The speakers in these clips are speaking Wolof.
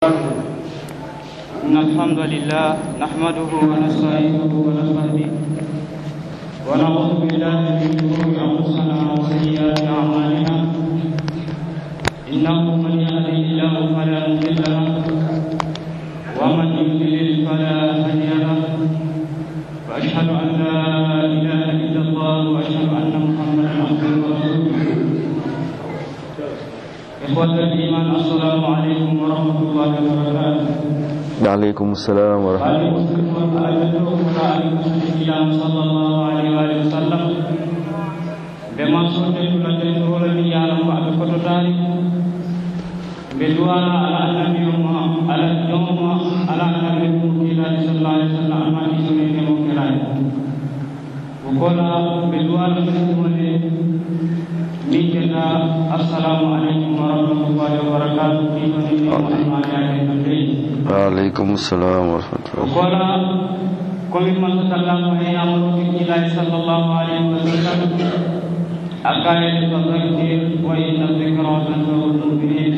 إن الحمد لله نحمده ونستعينه ونستهديه ونعوذ بالله من شرور أنفسنا وسيئات أعمالنا إنه من يهده الله فلا مضل له ومن يضلل فلا هادي له وأشهد أن لا إله إلا الله وأشهد أن محمدا عبده ورسوله إخوة الإيمان السلام عليكم ورحمة الله وبركاته waaleykum salaam wa rahmatulah. sallallahu alaihi wa sallam ɓe mansude tulande torani yaranko aɓe fototari ɓe duwana ala annabiyoma ala ñoma ala annabi mum kiilade sallallahu alih wa sallam alma isonenemo kiraye ko kola ɓe duwana ɓesumone min keta assalamu aleykum wa rahmatullahi wa barakatuh ɗiɗonenemo almayaake no leydi waaleykum salaam wa o rahmatulah. kola komin mansatallahu e amruɓe kiilaji sallllahu alayhi wa sallam akayede fadakir wa inna dicra tanfaul muminin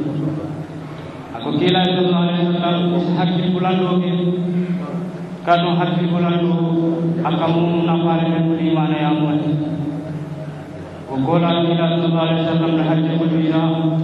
ako kiilaji sallallahu alayhi wa sallam so hakkil bulanɗoɓe kadum hakkil bulanɗo aka mum nafare men ko limana yamuwati o kola kiilaji sallallahu alayhi wa sallam no hajje ko wiya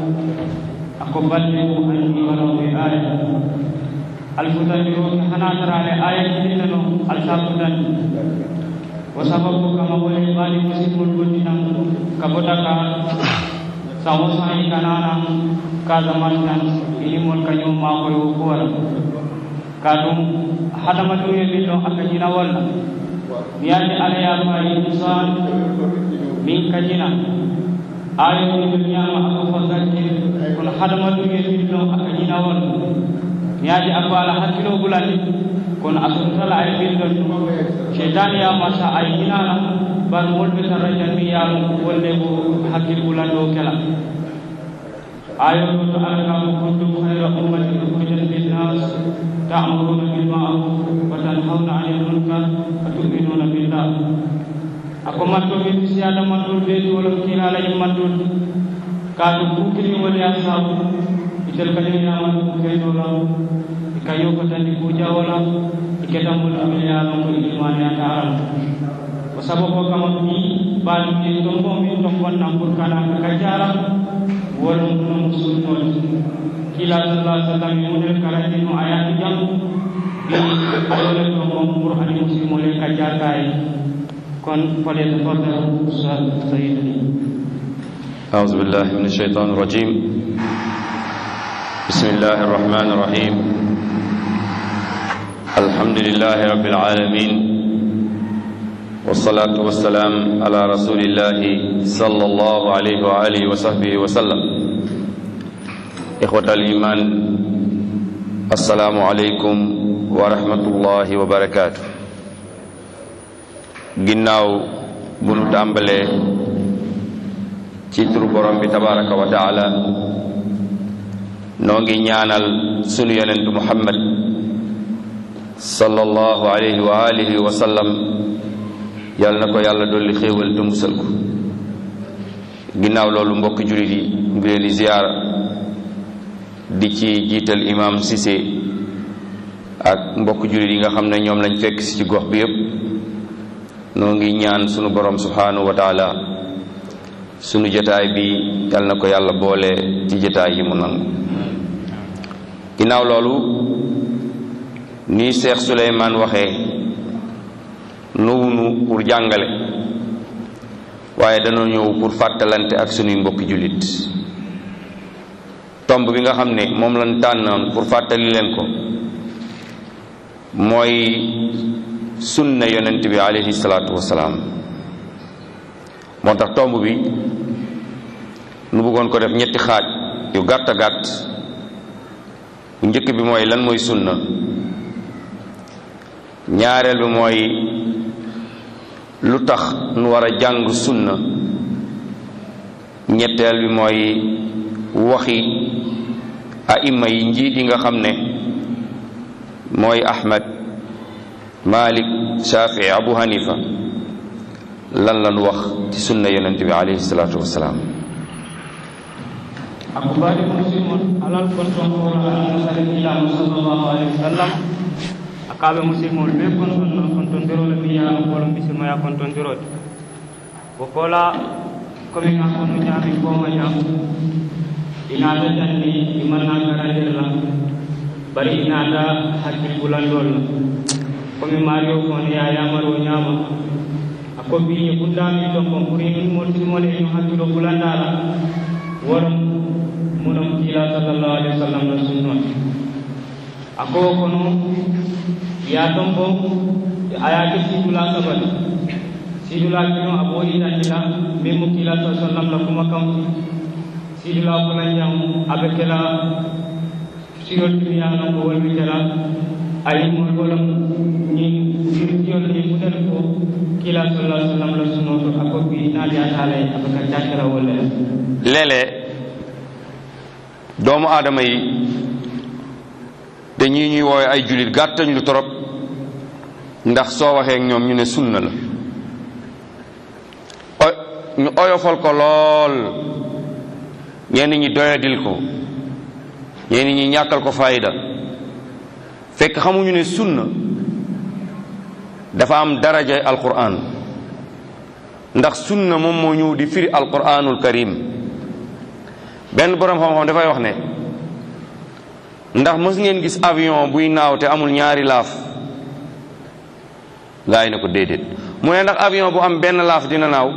ako balde ko anni walaɓe aya alfutaniroke hanatarale aya jiɗinna no alsabudani wo sababu kama wole ɓaali musidmol gondinan ka botaka sawo sayi kanana ka zaman tan inimol kañum makoye wo kuwala ka ɗum hadama ɗum e min ɗon aka jina walla mi yande ala yafayi insan min kajina ayoɗi ɗo ñama aka fo zakkir kono hadama ɗum e min ɗon aka jina walla mi yaadi ako ala hakkilo bulani kono a sototala ay bindon cheitane yama sa ay hinana bar molɓe tan rajan mi yamu wonde ko hakkil bulanɗo kela ayo ɗo to ala kamo kuntum hayra ummatin ukhrijat linnas ta'muruna bil ma'ruf wa tanhawna 'anil munkar wa tu'minuna billah ako mattoɓe mi siyada mattol ɓeedi wolof kiilala e mattol ka ɗum bukiri woni a saabu itel kañum yaman kaynola ka yokotandi kujawala iketamol aɓe yalan ko ilmani a taral o sabu ko kama mi ɓaɗumi ton bo min ton gonnan pour kana ka jara wolum no musulnol kila sallah sallam mi model karandino ayati jam ɗi ayole to mom pour ani musilmole ka jartaye kon fale tafadal ustad sayidani أعوذ بالله من الشيطان الرجيم بسم الله الرحمن الرحيم الحمد لله رب العالمين والصلاة والسلام على رسول الله صلى الله عليه وآله وصحبه وسلم إخوة الإيمان السلام عليكم ورحمة الله وبركاته ginnaaw bu nu tàmbalee ci turu borom bi tabaraka wa taala noo ngi ñaanal sunu yonentu muhammad sallallahu alayhi wa alihi wa sallam yal na ko yàlla dolli xéewal te musal ko ginnaaw loolu mbokki julit yi ngi leen di ziyaara di ci jiital imam Cissé ak mbokki julit yi nga xam ne ñoom lañ fekk si ci gox bi yépp noo ngi ñaan sunu borom subhanahu wa taala sunu jotaay bi yal na ko yàlla boole ci jotaay yi mu nangu ginnaaw loolu ni Cheikh Souleymane waxee nuwunu pour jàngale waaye dañoo ñëw pour fàttalante ak sunuy mbokki jullit tomb bi nga xam ne moom lañ tànnoon pour fàttali leen ko mooy sunna yonent bi alayhi salaatu wasalaam moo tax tomb bi nu bëggoon ko def ñetti xaaj yu gàtt gàtt bu njëkk bi mooy lan mooy sunna ñaareel bi mooy lu tax nu war a jàng sunna ñetteel bi mooy waxi aima yi njiit yi nga xam ne mooy ahmad malik shafii abu hanifa lan lan wax ci sunna yonent bi alayhi salaatu wasalaam ako baɗi muslimon alal kon ton ko wala kiilano sallllahu alayhi wa sallam akaɓe musidmol ɓe kontonno kontondirole mi yaano kolon bisimaya kontondirode ko kola komin ga kono ñaami koma jam inaata tanni imanna garandirla bari inaata hakkil bulandol la komi mario kono yayamaro ñaama a ko biñi bundami tonkon pour min moltimole ñu hakkilo bulandala worom munom kiila sallallahu alaihi wa sallam no sunnon a ko kono ya tombo ayake sidula sabat sidula kino a ɓoɗiɗandila min mo kiila sa sallam la kuma kam sidula fulanjam aɓe kela sirol timiyano ko wolmi kela ayimol wolam ñi irtiyol ni mutel ko kiila sallah sallam la sunnoto a ko bi naali atalay aɓe ka jakira wolle léeg-léeg doomu aadama yi dañuy ñuy woowe ay jullit gàttañ lu torop ndax soo waxee ak ñoom ñu ne sunna la o ñu oyofal ko lool ñenn ñi doyadil ko ñenn ñi ñàkkal ko fayda fekk xamuñu ne sunna dafa am darajay alquran ndax sunna moom moo ñëw di firi alquranul karim benn boroom xam-xam dafay wax ne ndax mës ngeen gis avion buy naaw te amul ñaari laaf gaa yi ne ko déedéet mu ne ndax avion bu am benn laaf dina naaw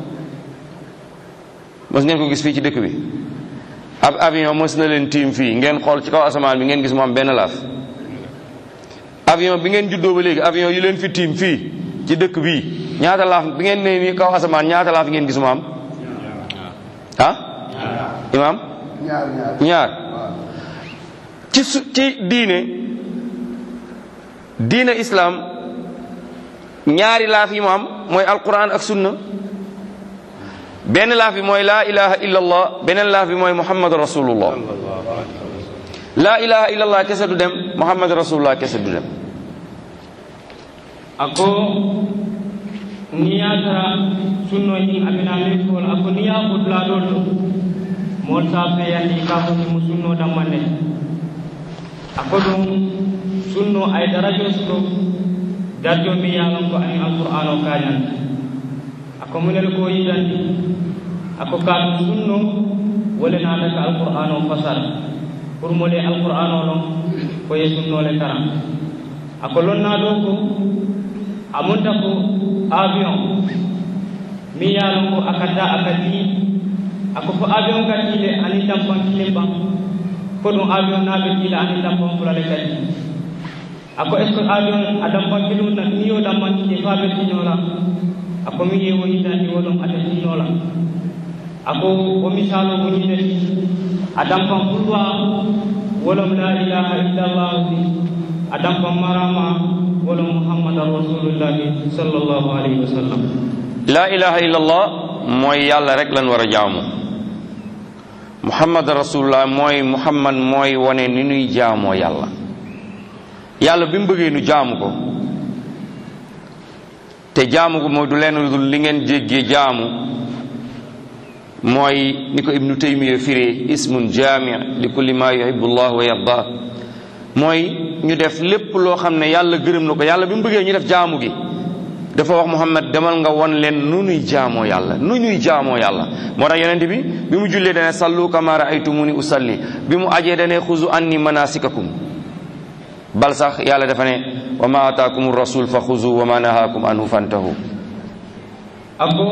mës ngeen ko gis fii ci dëkk bi ab avion mës na leen tiim fii ngeen xool ci kaw asamaan bi ngeen gis mu am benn laaf avion bi ngeen juddoo ba léegi avion yi leen fi tiim fii ci dëkk bii ñaata laaf bi ngeen ne nii kaw asamaan ñaata laaf ngeen gis mu am ah imaam ñaar ci su ci diine diine islaam ñaari laaf yi mu am mooy alquran ak sunna benn laaf bi mooy laa ilaha illa allah beneen laaf bi mooy muhammad rasulullah laa ilaha illa allah kese du dem muhammad rasulullah kese du dem ako ni ya tara sunno ñin amina min fol ako ni ya ɓutla ɗol ɗo mol sa feyandi ka fotimo sunno dammande ako ɗum sunno ay darajo suɗo darjo mi yalon ko ani alqur'an o kañanta ako munel ko yidandi ako ka ɗum sunno wole naata ka alqur'an o fasara pour mole alqur'an o ɗon koye sunnole kara ako lonna ɗo ko amunta ko avion mi yaalon ko akadda akadi ako fo avion gatile ani dampan kilim ban ko ɗum avion naɓe ɗiɗa ani dampan fulale kadi ako est ce que avion a dampan kilum na ni yo dampan kili fa ɓe tinola ako mi yewo yitandi woɗum ata tinola ako o misalo ko ñineti a dampan fulwa wolom la ilaha illallah a dampan marama wala muhammadan rasulullahi sallallahu alayhi wa sallam laa ilaha illallah mooy yàlla rek lan war a jaamu muhammad rasulullah mooy muhammad mooy wane ni nuy jaamoo yàlla yàlla bi mu bëggee nu jaamu ko te jaamu ko mooy du leen lu dul li ngeen jéggee jaamu mooy ni ko ibnu taymiya firee ismun jaami li kulli ma yuhibbu llah wa yarda mooy ñu def lépp loo xam ne yàlla gërëm na ko yàlla bi mu bëggee ñu def jaamu gi dafa wax muhammad demal nga won leen nu nuy jaamoo yàlla nu ñuy jaamoo yàlla moo tax yonent bi bi mu jullee dane sallu kama raaytumuni usalli bi mu ajee dane xuzu anni manasikakum bal sax yàlla dafa ne wa ma ataakum rasul fa xuzu wa ma nahaakum anhu fantahu ako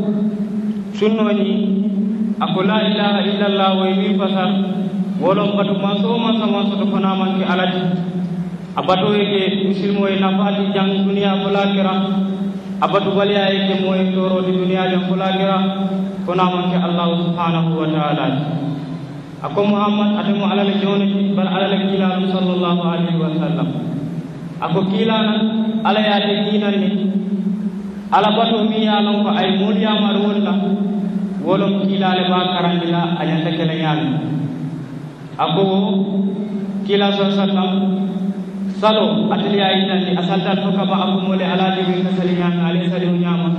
sunnoñi ako la ilaha illallah way wi fasar wolon batu maso masa maso to fana manke alati abato yake musilmo e nafati jang duniya fulakira abatu baliya yake moy toro di duniya jang fulakira kona manke allah subhanahu wa ta'ala ako muhammad adamu alal jonati bal alal kilal sallallahu alaihi wa sallam ako kilana ala ya te kinani ala bato mi ya lon ko ay moliya mar wolla wolon kilale ba karandila ayanta kala yalla ako kila sa sallam salo atliya yitandi a saltat fo kaba ako mole ala dewi ka sali ñami ale sali o ñama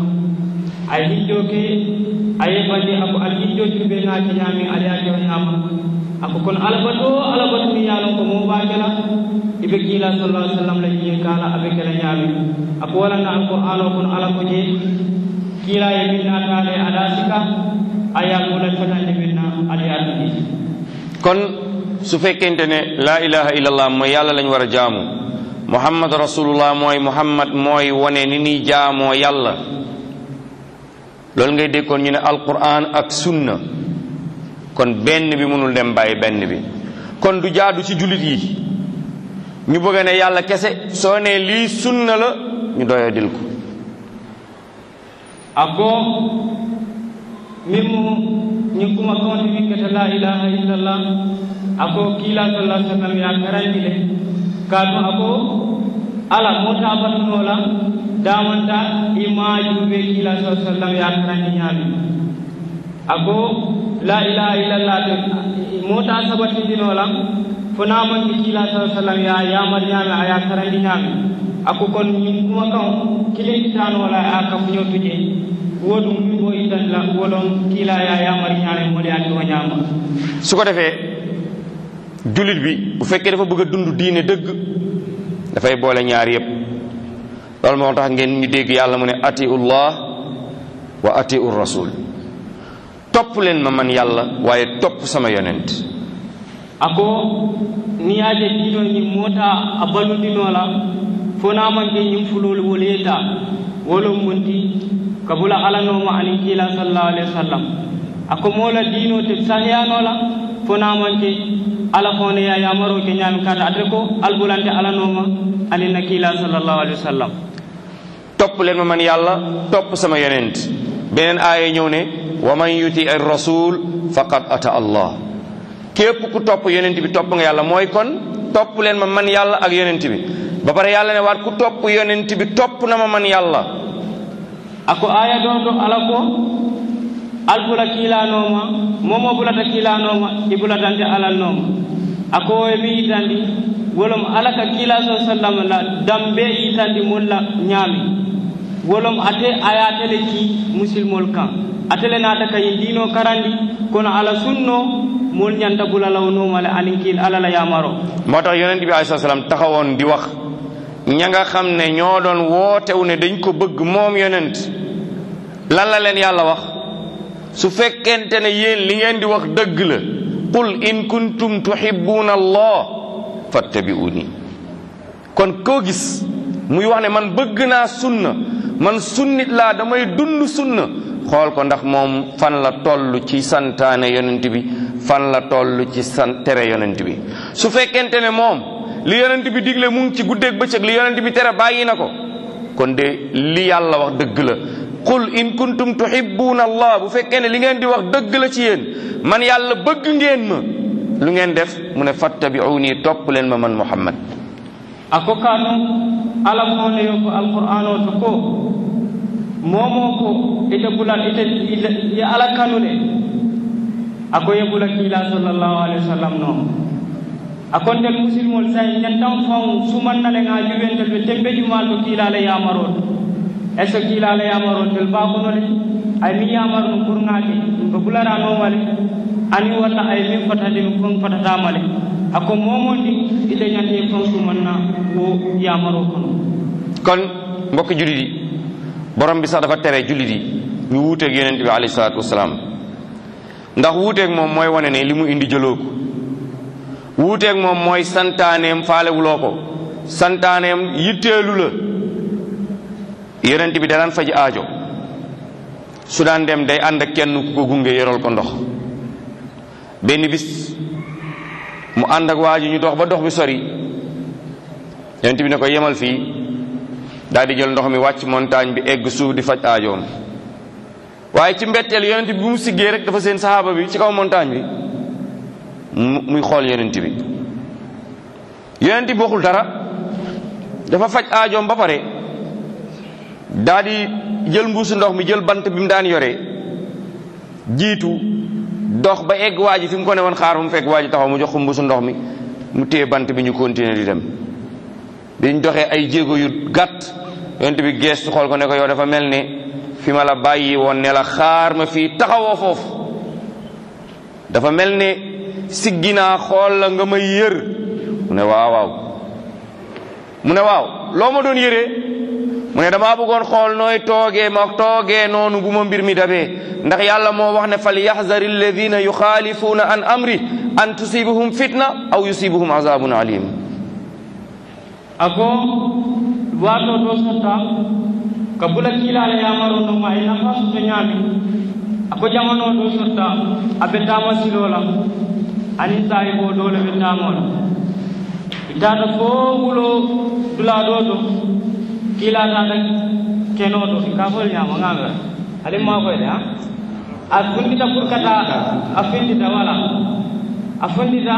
ay hijjo ke a yeɓandi ako al hijjo juɓe ngaki ñami ale ake o ñama ako kono alabato alabatu mi yalon ko mo bakela ibe kila sallallahu alaihi wasallam la yin kala abe kala nyami ako wala na alquran ko ala ko je kila ye minna tale ada sika aya ko la fatande minna ali ati kon su fekkente ne la ilaha illallah mooy yàlla lañ war a jaamu muhammad rasulullah mooy muhammad mooy wane ni ni jaamoo yàlla loolu ngay dégg kon ñu ne alquran ak sunna kon benn bi mënul dem bàyyi benn bi kon du jaadu ci jullit yi ñu bëgg ne yàlla kese soo ne lii sunna la ñu doya dil ko ako min mo ñin kuma kawti min keta la ilaha illallah ako kila sallallahu alaihi wasallam ya karandi le kaatu ako ala mota batunola damanta imaju be kila sallallahu alaihi wasallam ya karandi ñaami ako la ilaha illallah te mota sabatindinola fonamanke kila sallallahu alaihi wasallam ya yamar ñaami aya karandi ñaami ako kon ñin kuma kan kilintanola a kafuñotuje woɗum wiwo italla woɗon kiila ya yamari ñaame moɗe andi o ñaama su ko defee jullit bi bu fekkee dafa bëgg a dund diine dëgg dafay boole ñaar yépp loolu moo tax ngeen ñu dégg yàlla mu ne atiullah wa atiu rasul topp leen ma man yàlla waaye topp sama yonent ako niyaje diino ñi mota a balludinola fonamanke ñim fulol woleta wolon monti kabula alanoma anin kiila sallallahu alaihi wasallam ako mola dino te sahiyanola fonamanke ala fone ya yamaro ke ñami kata ate ko albulante alanoma anin na kiila sallallahu alaihi wasallam topp leen ma man yàlla topp sama yonent beneen aaya ñëw ne wa man yuti ar rasul faqad ata allah képp ku topp yonent bi topp nga yàlla mooy kon topp leen ma man yàlla ak yonent bi ba pare yàlla ne waat ku topp yonent bi topp na ma man yàlla ako aya ɗo to ala ko albula kiilanoma momo bulata kiilanoma i bulatante alannoma ako e mi yitandi wolom ala ka kiila sa sallam la dambe yitandi molla ñaami wolom ate ayatele ki musilmol kan atele naata kayi dino karandi kono ala sunno mol ñanta bulalawnomale anin kiil ala la yamaro moo tax yonent bi alayhi salaam taxawoon di wax ña nga xam ne ñoo doon wootewu ne dañ ko bëgg moom yonent lan la leen yàlla wax su fekkente ne yéen li ngeen di wax dëgg la qul in kuntum tuhibbuna allah fattabi'uni kon koo gis muy wax ne man bëgg naa sunna man sunnit laa damay dund sunna xool ko ndax moom fan la toll ci santaane yonent bi fan la toll ci san tere yonent bi su fekkente ne moom li yonent bi digle mu ngi ci guddeeg bëccëg li yonent bi tere bàyyi na ko kon de li yàlla wax dëgg la qul in kuntum tuhibbuna allah bu fekkee ne li ngeen di wax dëgg la ci yéen man yàlla bëgg ngeen ma lu ngeen def mu ne fattabi'uni topp leen ma man muhammad ako kano ala fone yo ko alqur'an o to ko momo ko ite bulal ite ye ala kanude ako ye bula kiila sallallahu alaihi wasallam no akon tel musilmol say ñantan faw sumannale nga juɓentel ɓe tembe jumal to kiilale yamarol est ce que kiilale yamarol tel bakonole ay mi yamar no pour ngake ko bularanomale ani walla ay min fatade mi kon fatatamale ako momondi ite ñante kon sumanna wo yamaro kono kon mbokk jullit yi borom bi sax dafa tere jullit yi ñu wuuteeg yonent bi alayhi salaatu wasalaam ndax wuuteeg moom mooy wane ne li mu indi jëloo ko wuuteeg moom mooy santaaneem faalewuloo ko santaaneem yitteelu la yonent bi danaan faji aajo su daan dem day ànd ak kenn ku ko gunge yoral ko ndox benn bis mu ànd ak waa ji ñu dox ba dox bi sori yonent bi ne ko yemal fii daal di jël ndox mi wàcc montagne bi egg suuf di faj aajoom waaye ci mbetteel yonent bi bu mu siggee rek dafa seen saxaaba bi ci kaw montagne bi mu muy xool yonent bi yonent bi waxul dara dafa faj aajoom ba pare daal di jël mbuusu ndox mi jël bant bi mu daan yore jiitu dox ba egg waa ji fi mu ko ne woon xaar mu fekk waa ji taxaw mu jox ko mbuusu ndox mi mu téye bant bi ñu continuer di dem biñ doxee ay jéego yu gàtt yonent bi geestu xool ko ne ko yow dafa mel ne fi ma la bàyyi woon ne la xaar ma fii taxawoo foofu dafa mel ne siggi naa xool la nga may yër mu ne waaw waaw mu ne waaw loo ma doon yëree mu ne damaa bëggoon xool nooy toogee ma toogee noonu bu ma mbir mi dabee ndax yàlla moo wax ne fal yaxzari alladina yuxaalifuuna an amri an tusibuhum fitna aw yusibuhum azabun alim ako wato do sotta ka bula kiilala yamaro no ma ina fa to ñaami ako jamano do sotta abe tama silola ani sayi bo dole be tamola itata fo wulo dula do do kiila tata keno do ka fol ñama ngame ali ma koy de ha a fundita pour kata a findita wala a fundita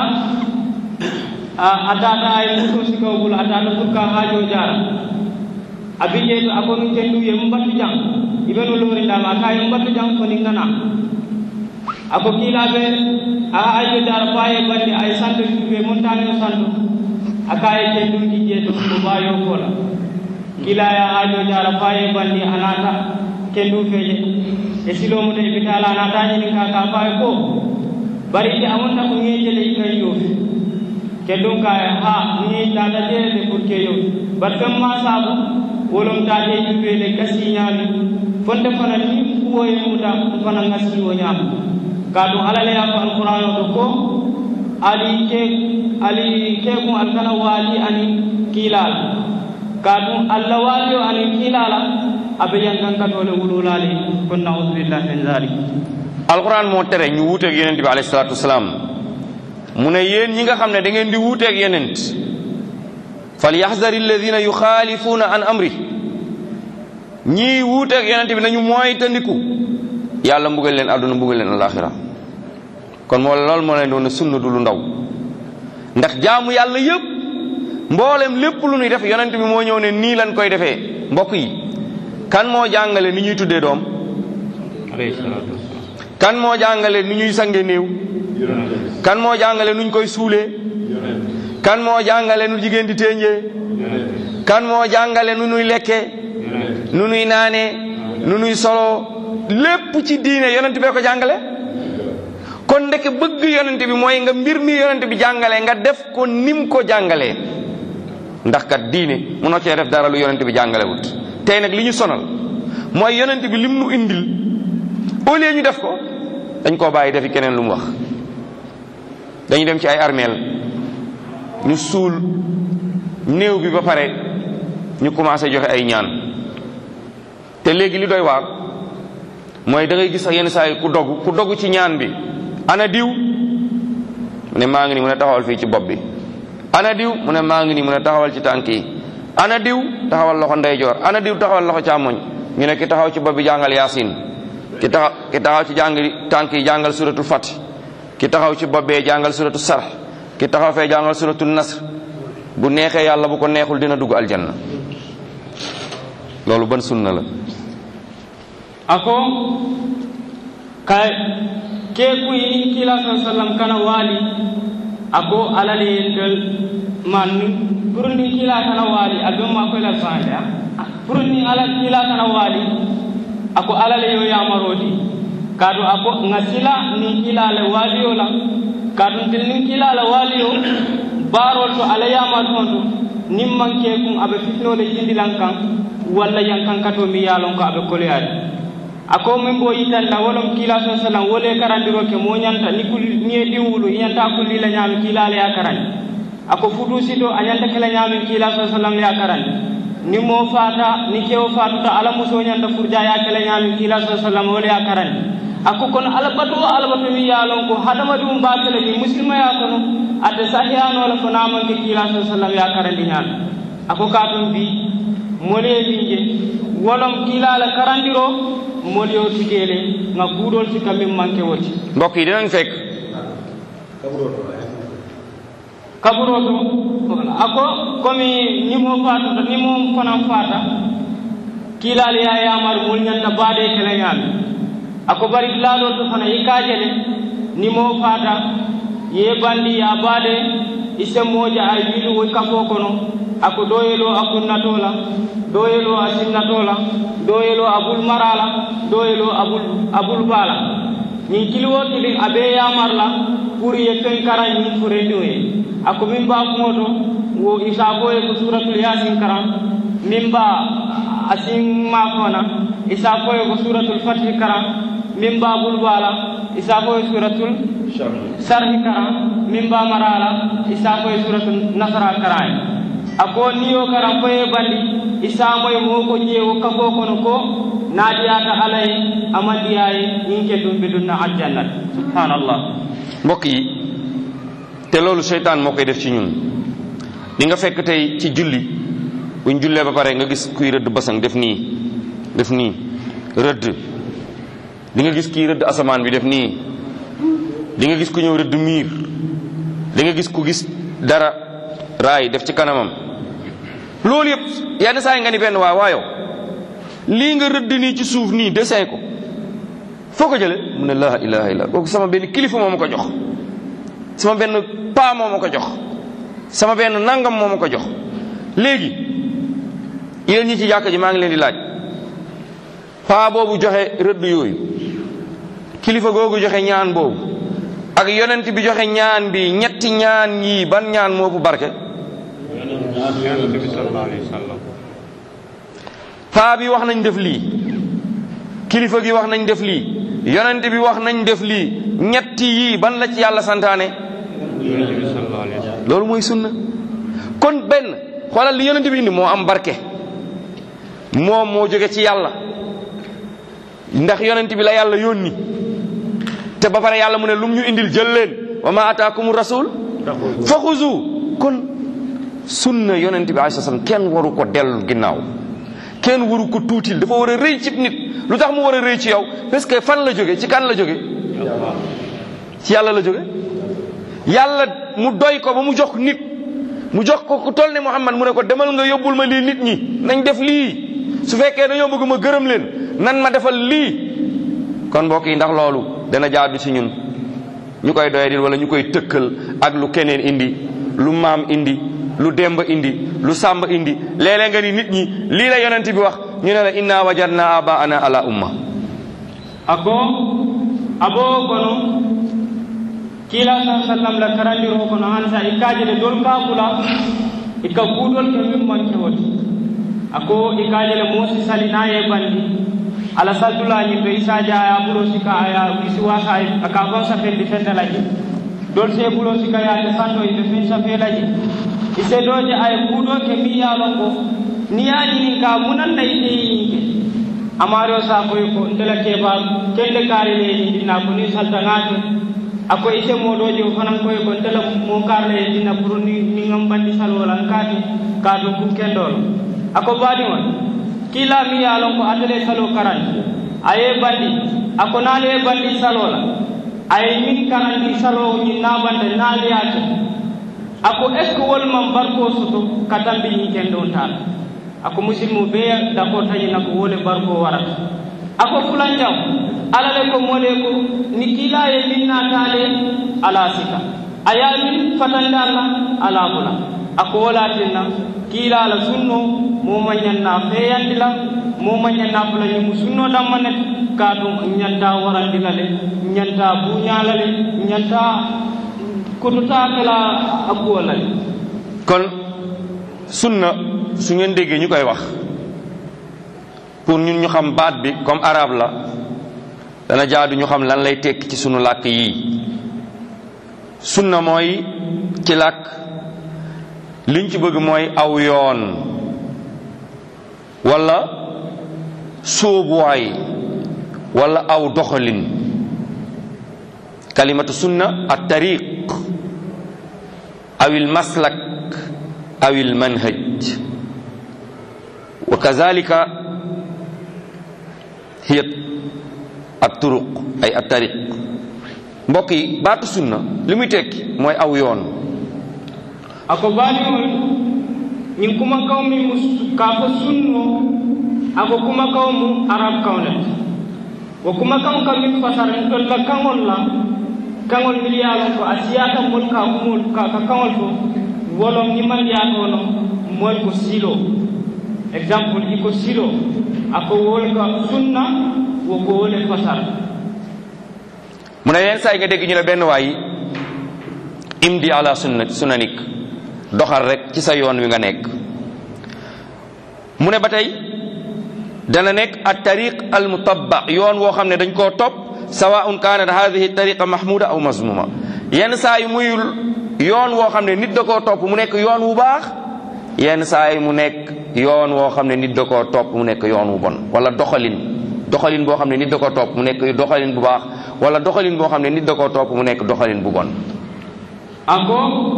a tata ay muso sikaw bulu a tata pour ka haajo jara a bije to a konu kendu ye mbattu jang ibenu lori ndama ka ye mbattu jang ko ni ngana ako kiilaɓe a haajo jara faye bandi ay santo ɓe montagne o santo aka ye kenduji jeeto ko bayo kola kiilaya haajo jara faye bandi a nata kendu feeje e silomo de bitala a natañini ka ka faye ko bari ite amonta ko ŋeejele ikay yoofi kendum ka ha ni tata jeede pour ke yo bat kam ma sabu wolom tate juɓele gasi ñaami fonde fana ni kuwoye muta fana ngasi o ñaama ka ɗum alaleya ko alqouran o ɗo ko ali ke ali kekum alkana waali ani kiilala ka ɗum allah waali o ani kiilala aɓe yankankatole wululali kon nausubillah min dalik alquran moo tere ñu wuuteeg yonent bi alayhi salaatu wasalaam mu ne yéen ñi nga xam ne da ngeen di wuuteeg yonent fal yaxzari alladina yuxaalifuuna an amri ñii wuuteeg yonent bi nañu mooy tandiku yàlla mbugal leen àdduna mbugal leen alaxira kon moo loolu moo leen doon ne sunna du lu ndaw ndax jaamu yàlla yëpp mboolem lépp lu ñuy def yonent bi moo ñëw ne nii lañ koy defee mbokk yi kan moo jàngale ni ñuy tuddee doom alayhi salatu kan moo jàngale ni ñuy sange néew kan moo jàngale nuñ koy suulee kan moo jàngale nu jigéen di téenjee kan moo jàngale nu nuy lekkee nu nuy naanee nu nuy soloo lépp ci diine yonent bee ko jàngale kon ndeke bëgg yonent bi mooy nga mbir mi yonent bi jàngale nga def ko nim ko jàngalee ndax kat diine munoo cee def dara lu yonent bi jàngale wut tey nag li ñu sonal mooy yonent bi lim nu indil au lieu ñu def ko dañ koo bàyyi defi keneen lu mu wax dañu dem ci ay armeel ñu suul néew bi ba pare ñu commencé joxe ay ñaan te léegi li doy waar mooy da ngay gis sax yenn saa yi ku dogu ku dogu ci ñaan bi ana diw mu ne maa ngi ni mu ne taxawal fii ci bopp bi ana diw mu ne maa ngi ni mu ne taxawal ci tànk yi ana diw taxawal loxo ndeyjoor ana diw taxawal loxo càmmoñ ñu ne ki taxaw ci bopp bi jàngal yaasin ki taxaw ki taxaw ci jàng tànk yi jàngal suratul fati ki taxaw ci bopp bee jàngal suratul sarx ki taxaw fee jàngal suratul nasr bu neexee yàlla bu ko neexul dina dugg aljanna loolu ban sunna la ako ka ke kuyi kila sa sallam kana wali ako alali yendel man purundi kila kana wali abe ma ko la fande purundi ala kila kana wali ako alali yo yamarodi kadu ako ngasila ni kila le waliyo la kadu til ni kila le waliyo barol to ala yamar hondu nimman ke kun abe fitnole jindilan kan walla yankan kato mi yalon ko abe koleyadi ako min bo yitanda wolom kila sa sallam wole karandiro ke mo ñanta ni kul ni e diwulu ñanta kulli la ñaami kila le ya karandi ako futu sito a ñanta kala ñaami kila sa sallam ya karandi ni mo fata ni kewo fatuta ala muso ñanta furja ya kala ñaami kila sa sallam wole ya karandi ako kono alabato o alabato mi yalon ko hadama dum bakele ni muslima ya kono ate sahiyano la ko namanke kila sa sallam ya karandi ñaami ako katum bi mole binje wolom kilala karandiro mol yo tugele nga kuudol si kamin manke woti mbokk yi dinañ fekk kaburoto ako komi ñimo fatuta nimo fanan fata kilal ya yamar mol ñanta baade kele ñaami ako bari laalo to fana yikajele nimo fata ye bandi ya baade isemmoje ay wilu woy kafo kono ako doyelo a kunnatola doyelo a sinnatola doyelo abul marala doyelo abul abul bala ñin kiliwoo kilin abe yamarla pour ye fen karan ñin furendiŋo ye ako min ba kuŋo to wo isafo ye ko suratul yasin karan min ba asin mafona isafo ye ko suratul fatih karan min ba bulbala isafo ye suratul sarhi karan min ba marala isafo ye suratul nasara karan ako niyo karan foye bandi isamoye moo ko ƴeewo kafo kono ko naadiyata alaye amandiyaye ñin ke ɗum ɓe ɗumna aljannat subhanallah mbokk yi te loolu seytaan moo koy def ci ñun di nga fekk tey ci julli buñ jullee ba pare nga gis kuy rëdd basang def nii def nii rëdd di nga gis kuy rëdd asamaan bi def nii di nga gis ku ñëw rëdd miir di nga gis ku gis dara raay def ci kanamam loolu yëpp yenn saa yi nga ni benn waa waayo lii nga rëdd nii ci suuf nii dessin ko foo ko jële mu ne laa ilaha illa kooku sama benn kilifa moo ma ko jox sama benn paa moo ma ko jox sama benn nangam moo ma ko jox léegi yéen ñi ci jàkk ji maa ngi leen di laaj paa boobu joxe rëdd yooyu kilifa googu joxe ñaan boobu ak yonent bi joxe ñaan bi ñetti ñaan yi ban ñaan moo bu barke paa bi wax nañ def lii kilifa gi wax nañ def lii yonent bi wax nañ def lii ñetti yii ban la ci yàlla santaane loolu mooy sunna kon benn xoolal li yonent bi indi moo am barke moom moo jóge ci yàlla ndax yonent bi la yàlla yónni te ba pare yàlla mu ne lum ñu indil jël leen wa ma ataakumu rasul fa xuzu kon sunna yonent bi alayhi salaam kenn waru ko dellu ginnaaw kenn waru ko tuutil dafa war a rëy ci nit lu tax mu war a rëy ci yow parce que fan la jóge ci kan la jóge ci yàlla la jóge yàlla mu doy ko ba mu jox nit mu jox ko ku toll ne Muhammad mu ne ko demal nga yóbbul ma lii nit ñi nañ def lii su fekkee dañoo bëgg ma gërëm leen nan ma defal lii kon mbokk yi ndax loolu dana jaadu ci ñun ñu koy doyadil wala ñu koy tëkkal ak lu keneen indi lu maam indi lu demba indi lu sàmba indi léeg-léeg nga ni nit ñi lii la yonent bi wax ñu ne la inna wajadna abaana ala umma ako abo kono kila sa sallam la karandiro kono han sa ikajele dol kabula ika kudol ke min manke woti ako ikajele mosi salina ye bandi ala saddulañi to isa jaya bulo sika aya isi wasa aka fon safendi fendalaji dol se bulo sika yaade santo iɓe fen safelaji ise doje ay kuuɗo ke mbiyalon ko niyañinin ka munanda iteyininke amari o sakoy ko ndela keɓa kende kaarileyi dinna ko ni saltangake ako ite moɗoje o fanan koye ko ndela mo karleye dinna pour ni ni ngam bandi salwolan kati ka to kum kendolo ako baɗi on kila mi yalon ko atele salo karandi aye bandi ako naali e bandi salola aye min karandi salo ñin nabande naaliyake ako est ce que wolman barko soto ka tambi ñiken ɗon taal ako musidmu ɓe dako tañina ko wole barko warata ako fulanjaw alale ko mole ko ni kilaye min natale ala sika aya min fatande allah ala bula ako wolatinna kiilala sunno mo mañanna feyandila mo mañanna fula ñimu sunno dammanet ka ɗum ñanta warandila le ñanta buñala le ñanta kototakala akkuwala le kon sunna su ngeen déggee ñu koy wax pour ñun ñu xam baat bi comme arabe la dana jaadu ñu xam lan lay tekki ci sunu làkk yii sunna mooy ci làkk liñ ci bëgg mooy aw yoon wala sóobuwaay wala aw doxalin kalimatu sunna at tariq aw il maslak aw il manhaj wa kazalika hiya at turuq ay at tariq mbokk yi baatu sunna li muy tekki mooy aw yoon ako baaliŋol ñiŋ kuma kaw miŋ mu ka fo sunno ako kuma kaw mu arab kaw le wo kuma kaw ka miŋ fasara ntol la kaŋol la kaŋol miŋ ye a loŋ ko a siyaata moolu ka kumol ka ka kaŋol fo wolom nimandiyaatoo no moolu ko silo exemple i ko silo ako wol ka sunna wo ko wole fasara mu ne yenn saa yi nga dégg ñu ne benn waay imdi ala sunnat sunanik doxal rek ci sa yoon wi nga nekk mu ne ba tey dana nekk at tariq al mutabba yoon woo xam ne dañ koo topp sawaun kanat hadihi tariqa mahmuda aw mazmuma yenn saa yi muy yoon woo xam ne nit da koo topp mu nekk yoon wu baax yenn saa yi mu nekk yoon woo xam ne nit da koo topp mu nekk yoon wu bon wala doxalin doxalin boo xam ne nit da koo topp mu nekk doxalin bu baax wala doxalin boo xam ne nit da koo topp mu nekk doxalin bu bon ako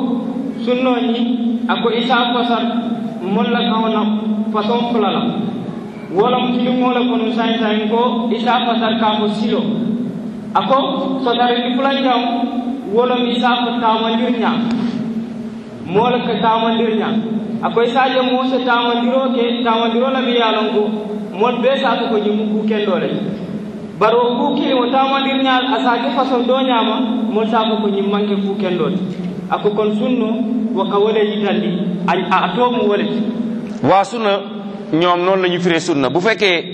sunnoñi ako isa fasat molla kawna façon fula la wolom tilimola kono sayin sayin ko isa fasat ka ko silo ako sotare ni fulan jam wolom isa ko tamandir ña mola ka tamandir ña ako isa je mo se tamandiro ke tamandiro la bi yalon ko mon be sa ko jimu ku kendole baro ku kili mo tamandir ña asake façon do ñama mon sa ko ñim manke ku kendole ako kon sunno waka wole yitandi a tomu wole waa sunna ñoom noonu la ñu firee sunna bu fekkee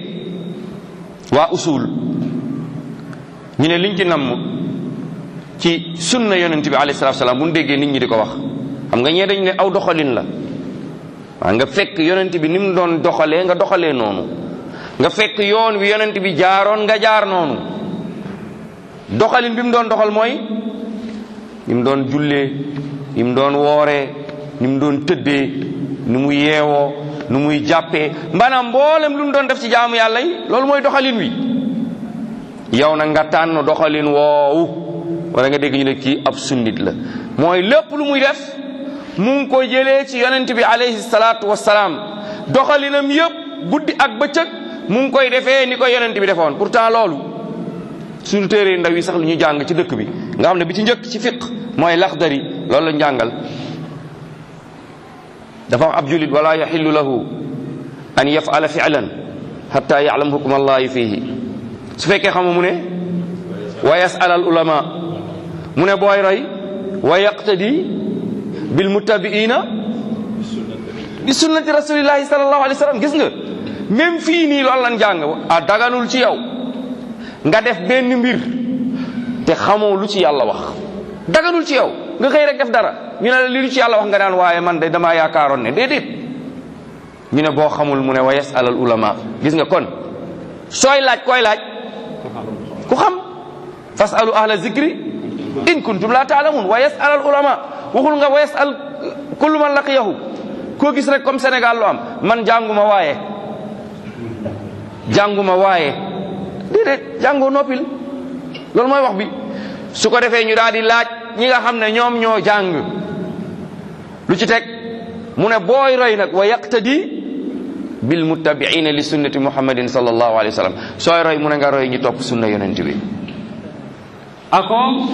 waa usul ñu ne liñ ci namm ci sunna yonent bi alayhi salaatu salaam bu ñu déggee nit ñi di ko wax xam nga ñee dañ ne aw doxalin la waa nga fekk yonent bi ni mu doon doxalee nga doxalee noonu nga fekk yoon wi yonent bi jaaroon nga jaar noonu doxalin bi mu doon doxal mooy ni mu doon jullee ni mu doon wooree ni mu doon tëddee ni mu yeewoo ni muy jàppee maanaam mboolem lu mu doon def ci jaamu yàlla yi loolu mooy doxalin wi yow nag nga tànn doxalin woowu wala nga dégg ñu ne kii ab sunnit la mooy lépp lu muy def mu ngi ko jëlee ci yonent bi alayhi salaatu wassalaam doxalinam yëpp guddi ak bëccëg mu ngi koy defee ni ko yonent bi defoon pourtant loolu suñu téere ndaw yi sax lu ñu jàng ci dëkk bi nga xam ne bi ci njëkk ci fiq mooy laxdari loolu la njàngal dafa wax ab julit wala yaxillu lahu an yafala filan xata yaalam hukma allahi fihi su fekkee xamu mu ne wa yasal al ulama mu ne booy roy wa yaqtadi bil muttabiina bi sunnati rasulillahi sallallahu alayhi wa sallam gis nga même fii nii loolu lan jàng a daganul ci yow nga def benn mbir te xamoo lu ci yàlla wax daganul ci yow nga xëy rek def dara ñu ne la li lu ci yàlla wax nga naan waaye man de damaa yaakaaroon ne déedéet ñu ne boo xamul mu ne wa yasal al ulama gis nga kon sooy laaj koy laaj ku xam fasalu ahla zikri in kuntum la taalamun wa yasal al ulama waxul nga wa yasal kullu man laqiyahu koo gis rek comme Sénégal lu am man jànguma waaye jànguma waaye déedéet jàngoo noppil loolu mooy wax bi su ko defee ñu daal di laaj ñi nga xam ne ñoom ñoo jàng lu ci teg mu ne booy roy nag wa yaqtadi bil muttabiina li sunnati muhammadin sallallahu alayhi wa sallam sooy roy mu ne nga roy ñi topp sunna yonent bi ako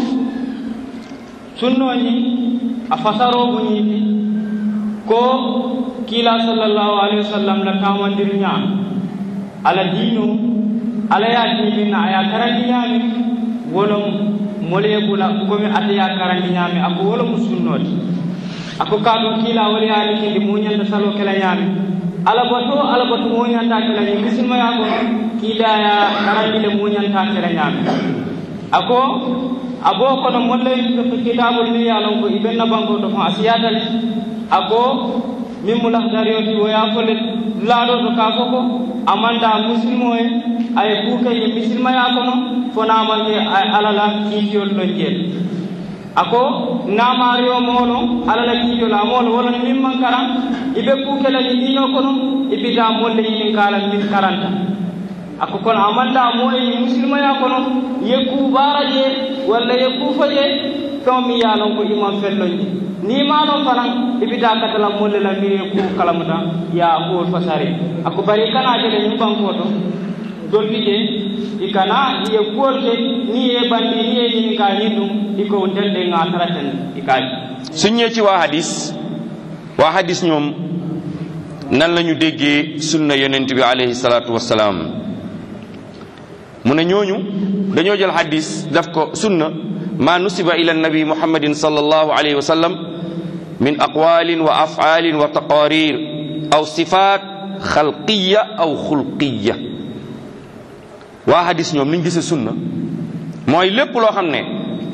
sunnoñi a fasarobu ñiiti ko kiila sallallahu alayhi wa sallam la tamandir ñaam ala diino ala ya diinina aya karandi ñaami wolom molee bula komi ata ya karandi ñaami ako wolomu sunnoti ako kaɗum kiila wala yaani kindi muñanta salo kela ñaami alabato alabato muñanta kela ñi misilmaya ko kiilaya karandile muñanta kela ñaami ako abo kono mollay kitabol ni yalon ko ibenna banko to fa asiyatal ako min mu lahdarioti woya fole laaɗo to ka foko amanda musilmo e ay kuuke ye misilmaya kono fonamanke alala kiitiyol ɗon jeel ako namario mono alala kiitola mono wolon min man karan iɓe kuukelaji ɗino kono ibita molle yinin kalan min karanta ako kono amanda mo e musilmaya kono yekku baara je walla yekku faje feŋo mi ye lon ko iman fellonje ni ma non fanan ibita katala molle la miri ku kalamuta ya kuwol fasari ako bari kana jele ñin banko to dolli je i kana ye kuwol ke ni ye bandi ni ye ñini ka ñin ɗum i ko ndelde ŋa taraten i kaji suñ ñëwee ci waa hadis waa hadis ñoom nan la ñu déggee sunna yonent bi alayhi salaatu wassalaam mu ne ñooñu dañoo jël hadis daf ko sunna ma nusiba ila nabi muhammadin sallallahu alayhi wa sallam min aqwalin wa afalin wa taqarir aw sifat xalqiya aw xulqiya waa hadis ñoom niñ gisee sunna mooy lépp loo xam ne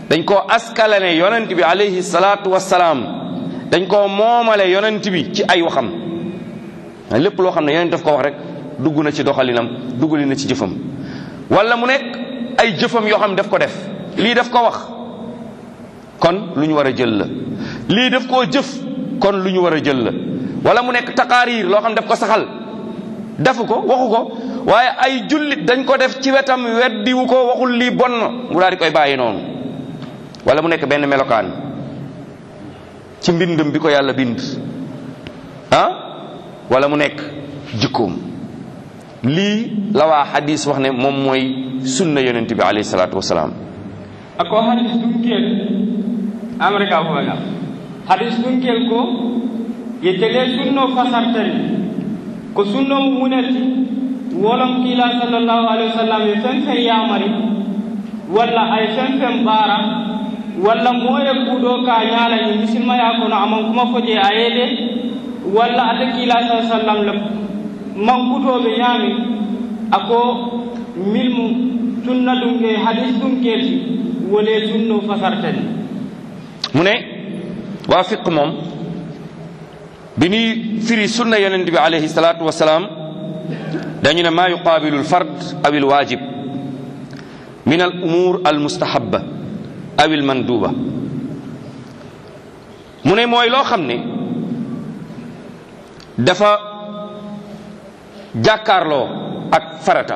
dañ koo askalane yonent bi alayhi salaatu wassalaam dañ koo moomale yonent bi ci ay waxam lépp loo xam ne yonent daf ko wax rek dugg na ci doxalinam duggali na ci jëfam wala mu nekk ay jëfam yoo xam ne daf ko def lii daf ko wax kon lu ñu war a jël la lii daf koo jëf kon lu ñu war a jël la wala mu nekk taqaariir loo xam ne daf ko saxal defu ko waxu ko waaye ay jullit dañ ko def ci wetam weddiwu ko waxul lii bon na mu daal di koy bàyyi noonu wala mu nekk benn melokaan ci mbindam bi ko yàlla bind ah wala mu nekk jikkoom lii la waa xadis wax ne moom mooy sunna yonent bi alayhi salaatu wasalaam ako hadis ɗum kel amrika foga hadis ɗum kel ko yettele sunno fasartani ko sunno mo munati wolon kiila sallllahu alayhi wa sallam e fen fen yamari walla ay fen fen ɓaara walla moye kuuɗo ka ñaalañi misilmaya kono aman kuma foje a yeede walla ata kiila sa sallam le mankutoɓe ñaami ako milmu sunna ɗum ke hadis ɗum kelti wole sunno fasartani mu ne waa fiq moom bi ñuy firi sunna yonent bi alayhi salaatu wasalaam dañu ne maa yuqaabilu alfard aw alwaajib min al umur al mustahaba aw al manduba mu ne mooy loo xam ne dafa jàkkaarloo ak farata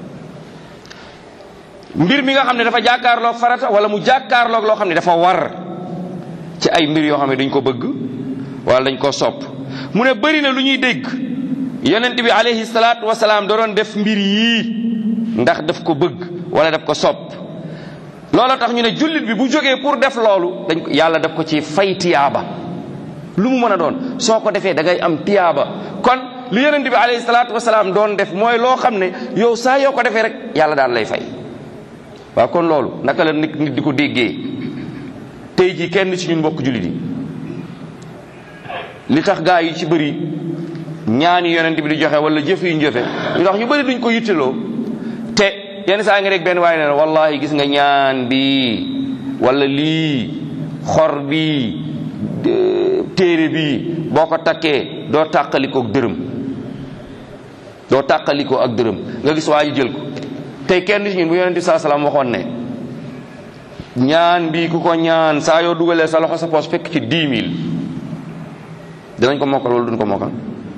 mbir mi nga xam ne dafa jàkkaarloog farata wala mu jàkkaarloog loo xam ne dafa war ci ay mbir yoo xam ne dañ ko bëgg wala dañ ko sopp mu ne bëri na lu ñuy dégg yonent bi alayhi salaatu wasalaam da doon def mbir yii ndax daf ko bëgg wala daf ko sopp loolu tax ñu ne jullit bi bu jógee pour def loolu dañ ko yàlla daf ko ci fay tiyaaba lu mu mën a doon soo ko defee da ngay am tiyaaba kon li yonent bi alayhi salaatu wasalaam doon def mooy loo xam ne yow saa yoo ko defee rek yàlla daal lay fay waaw kon loolu naka la nit nit di ko déggee tey jii kenn ci ñun mbokk jullit yi li tax gaa yi ci bëri ñaani yonent bi di joxe wala jëf yu ñu jëfe lu tax ñu bëri duñ ko yitteloo te yenn saa nga rek benn waaye ne wallahi gis nga ñaan bi wala lii xor bi téere bi boo ko takkee doo tàqalikoo ak dërëm doo tàqalikoo ak dërëm nga gis waa ji jël ko tey kenn ci ñun bu yonent bi saa salaam waxoon ne ñaan bi ku ko ñaan saa yoo dugalee sa loxo sa poos fekk ci dix mille dinañ ko mokkal wala duñ ko mokkal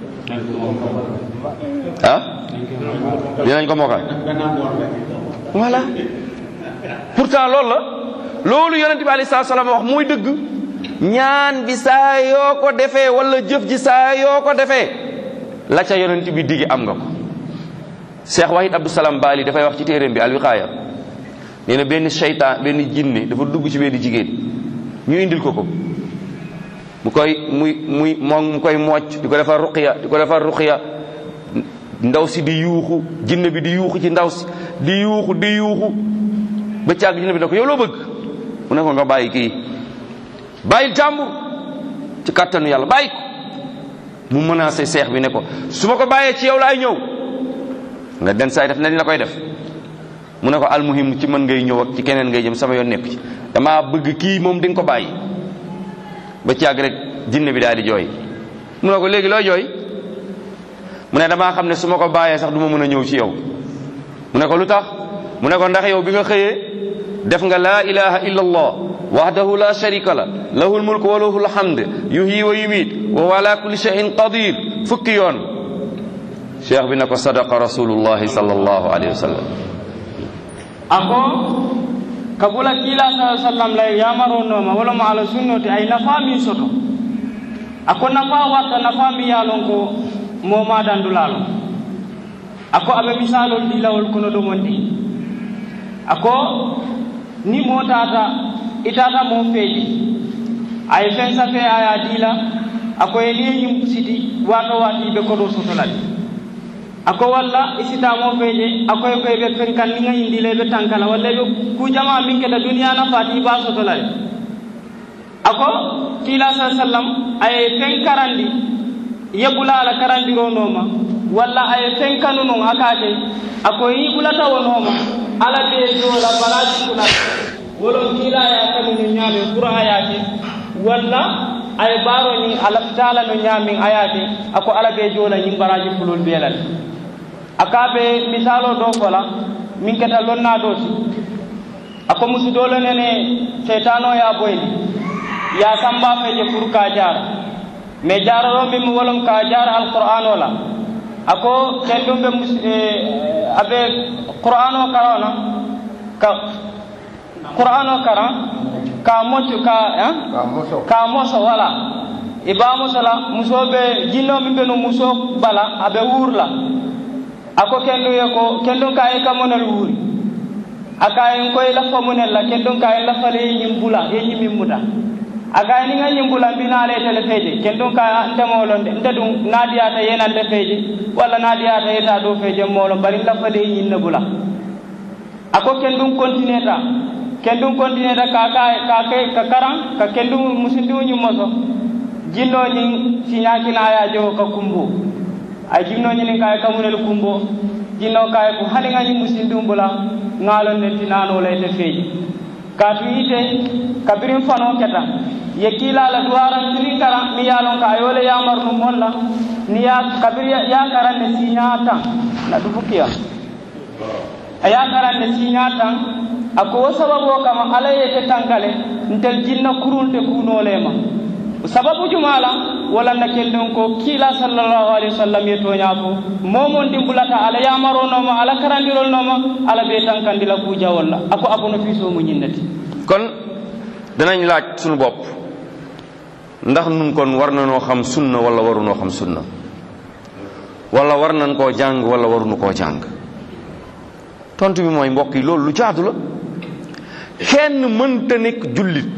ah dinañ ko mokkal voilà pourtant loolu la loolu yonent bi alei salatu salaam wax mooy dëgg ñaan bi saa yoo ko defee wala jëf ji saa yoo ko defee la ca yonent bi digi am nga ko Cheikh Wahid Abdou Salam Bali dafay wax ci téeréem bi alwiqaaya nee na benn seytaan benn jinne dafa dugg ci benn jigéen ñu indil ko ko mu koy muy muy moom mu koy mocc di ko defar ruqiya di ko defar ruqiya ndaw si di yuuxu jinne bi di yuuxu ci ndaw si di yuuxu di yuuxu ba càgg jinne bi ne ko yow loo bëgg mu ne ko nga bàyyi kii bàyyil jàmbur ci kàttanu yàlla bàyyi ko mu menacé seex bi ne ko su ma ko bàyyee ci yow laay ñëw nga den saay def na dina koy def mu ne ko almuhim ci mën ngay ñëw ak ci keneen ngay jëm sama yoon nekk ci dama bëgg kii moom di nga ko bàyyi ba ci àgg rek jinne bi daal di jooy mu ne ko léegi looy jooy mu ne damaa xam ne su ma ko bàyyee sax du ma mën a ñëw ci yow mu ne ko lu tax mu ne ko ndax yow bi nga xëyee def nga laa ilaha illa allah wahdahu la sharika la lahu lmulku wa lahu lhamd yuhyi wa yumiit wa huwa ala kulli shay'in qadir fukki yoon cheikh bi ne ko sadaqa rasulullahi sallallahu alayhi wa sallam ako kabula kila sa sallam lay yamaronoma wala mo ala sunnoti ay nafa min soto ako nafa warta nafa mi yalon ko moma dandulalo ako aɓe misalol dilawol kono ɗomon ɗi ako ni motata itata mo feeji ay fen safe aya dila ako e liyeñum siti wato wati ɓe koɗo sotolade ako walla isitamo feeje akoye koye ɓe fen kan ninga indile ɓe tankala walla ɓe kujama min keta duniya nafati ba sotolade ako kila sa sallam aye fen karandi yeɓula ala karandironoma walla aye fen kanu non akate ako yi ɓulata wonoma ala ɓe jola balaji kulal wolon kiilaya kamino ñaamin pour ayake walla ay baaro ñin ala taala no ñaamin ayake ako ala be joola ñin baraji fulol beelal aka be misalo do fola min keta lonna do ti ako musidolo nene seytano ya boyni ya samba feje pour ka jara mais jararo min wolon ka jara alqur'an o la ako kendum be abe qur'an o karona ka qur'an o kara ka mocu ka ka moso wala iba muso la muso be jinno min be no muso bala abe wurla ako kendu ye ko kendu ka e kamonel wuri aka en koy la famunel la kendu ka en la fale yim bula e yim muta aka ni nga yim bula bina le tele feje kendu ka ndemolo nde dum nadiyata yenande feje walla nadiyata yeta do feje molo bari la fale yim ne bula ako kendum continue ta kendum continue ta ka ka ka ke ka karan ka kendum musindu nyu moso jinno nyi sinyakina ya jo ka kumbu ay jinno nyi ka ka munel kumbo jinno ka ko hali ngani musindu bula ngalon ne tinano lay te feji ka tu ite kabirin fano keta ye kila la duwaran tini kara mi yalon ka yole yamar nu molla ni ya kabir ya karan ne sinyata na dubukiya aya karan ne sinyata ako sababu kama ala yete tankale ntel jinna kurunte kunolema sababu jumala wala na keldon ko kila sallallahu alaihi wasallam ye tonya ko momon dimbulata ala yamaro noma ala karandirol noma ala be tankandila kuja walla ako abono fiso mu ñinnati kon danañ laaj suñu bopp ndax nun kon war na noo xam sunna wala warunoo xam sunna wala war nañ koo jàng wala warunu koo jàng tontu bi mooy mbokk yi loolu lu jaadu la kenn mënta nekk jullit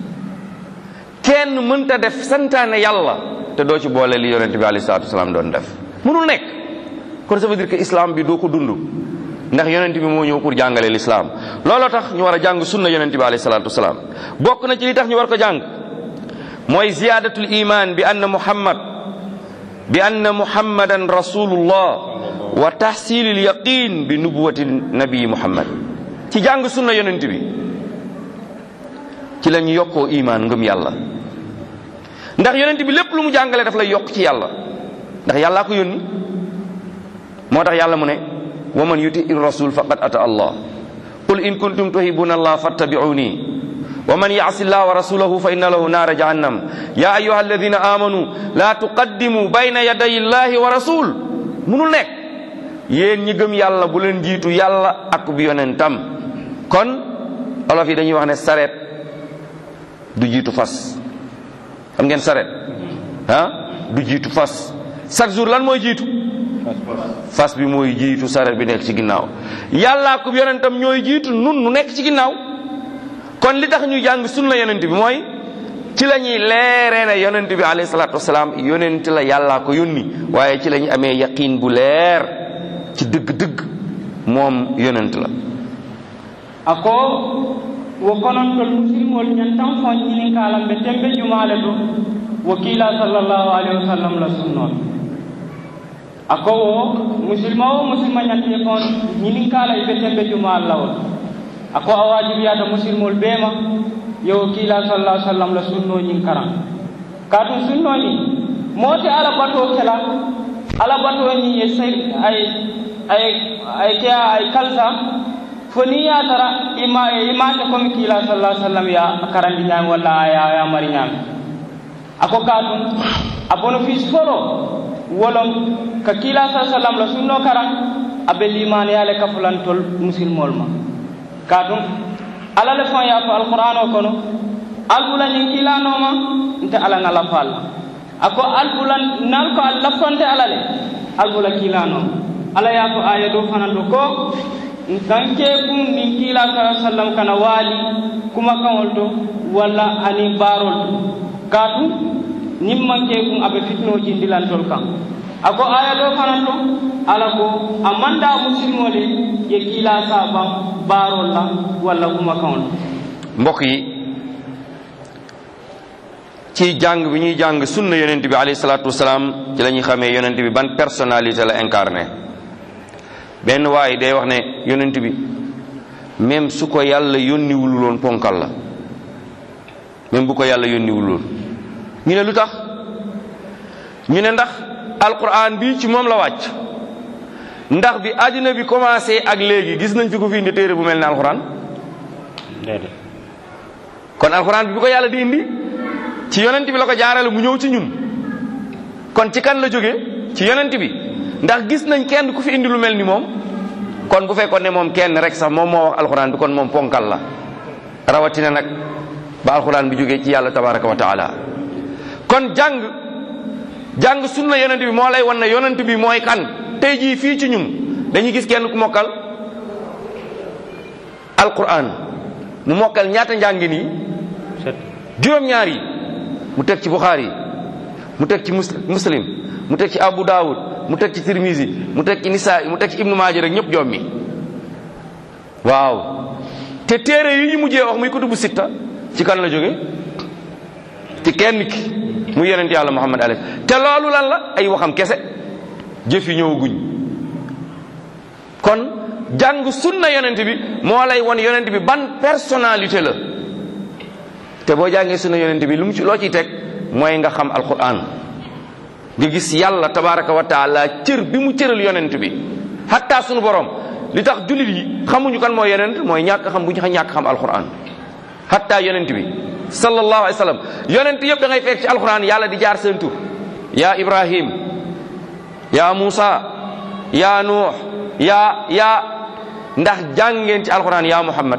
kenn mënta def santaane yàlla te doo ci boole li yonente bi alayhi salaatu wasalaam doon def mënul nekk kon ça veut dire que islam bi doo ko dund ndax yonente bi moo ñëw pour jàngale l'islam looloo tax ñu war a jàng sunna yonente bi alayhi salaatu wasalaam bokk na ci li tax ñu war ko jàng mooy ziyadatul iman bi anna muhammad bi anna muhammadan rasulullah wa tahsilil yaqin bi nubuwati nabii muhammad ci jàng sunna yonente bi ci la ñu yokkoo iman ngëm yàlla ndax yonent bi lépp lu mu jàngale daf lay yokk ci yàlla ndax yàllaa ko yónni moo tax yàlla mu ne wa man yuti ir rasul faqad ata allah qul in kuntum tuhibuna allah fattabi'uni wa man ya'si allah wa rasulahu fa inna lahu nara jahannam ya ayyuha alladhina amanu la tuqaddimu bayna yaday allahi wa rasul munul nekk yéen ñi gëm yàlla bu leen jiitu yàlla ak bi yonentam kon olof yi dañuy wax ne sareet du jiitu fas xam ngeen saret ah du jiitu fas chaque jour lan mooy jiitu fas bi mooy jiitu saret bi nekk ci ginnaaw yàllaa ko yonentam ñooy jiitu nun nu nekk ci ginnaaw kon li tax ñu jàng sunna yonent bi mooy ci la ñuy leeree ne yonent bi alayhi salaatu wasalaam yonent la yàllaa ko yónni waaye ci la ñu amee yaqiin bu leer ci dëgg-dëgg moom yonent la ako wo konontol musilmol ñantan fo ñinin kalam ɓe tembe jumale to wo kiila sallllahu alayhi wa sallam la sunnol ako wo musilma o musilma ñante fon ñinin kala ɓe tembe jumal lawol ako a wajibiyata musilmol ɓeema yo kiila sallah sallam la sunno ñin karan katum sunnoñi moote ala bato kela ala bato ñi ye say ay ay ay ke ay kalsa foni ya tara ima imate komi kila sallallahu alaihi wasallam ya karandi nyam walla ya ya mari nyam ako kadum abono fis foro wolom ka kila sallallahu alaihi wasallam la sunno karan abe liman ya le kafulan tol musilmol ma kadum ala le fon ya fa alquran o kono albula ni kila no ma nte ala ngala fal ako albula nal ko alla fonte ala le albula kila no ala ya ko aya do fanan do ko nkanke kun nin kila sala sallam kana wali kuma kawol to walla ani barol to katu nin manke kun abe fitno jindilantol kan ako aya do fanan to ala ko amanda musilmole ye kila saba barol la walla kuma kawol mbokk yi ci jàng bi ñuy jàng sunna yonent bi alayhi salaatu wasalaam ci la ñuy xamee yonent bi ban personnalité la incarné benn waaye day wax ne yonent bi même su ko yàlla yónniwul woon ponkal la même bu ko yàlla yónniwul woon ñu ne lu tax ñu ne ndax alquran bi ci moom la wàcc ndax bi àddina bi commencé ak léegi gis nañ fi ko fi indi téere bu mel ne alquran kon alquran bi bi ko yàlla di indi ci yonent bi la ko jaarale mu ñëw ci ñun kon ci kan la jóge ci yonent bi ndax gis nañ kenn ku fi indi lu mel ni moom kon bu fekkoon ne moom kenn rek sax moom moo wax alquran bi kon moom ponkal la rawatina nag ba alquran bi jógee ci yàlla tabaraka wa taala kon jàng jàng sunna yonent bi moo lay wan ne yonent bi mooy kan tey jii fii ci ñun dañuy gis kenn ku mokkal alquran mu mokkal ñaata njàngi nii juróom-ñaar yi mu teg ci buxaari mu teg ci muslim mu teg ci abu daawud mu teg ci tirmisi mu teg ci nisaa mu teg ci ibnu maaja rek ñëpp jommi waaw te téere yi ñu mujjee wax muy kutubu sitta ci kan la jóge ci kenn ki muy yonent yàlla muhammad alayhi te loolu lan la ay waxam kese jëf yi ñëwaguñ kon jàng sunna yonent bi moo lay won yonent bi ban personnalité la te boo jàngee sunna yonent bi lu mu ci loo ciy teg mooy nga xam alquran nga gis yàlla tabaraka wa taala cër bi mu cëral yonent bi hatta sunu borom li tax jullit yi xamuñu kan mooy yonent mooy ñàkk xam bu ñu ñàkk xam alquran hatta yonent bi sallallahu alayhi wa sallam yonent yëpp da ngay fekk ci alquran yàlla di jaar seen tur yaa ibrahim yaa musa yaa nuux yaa yaa ndax jàngeen ci alquran yaa muhammad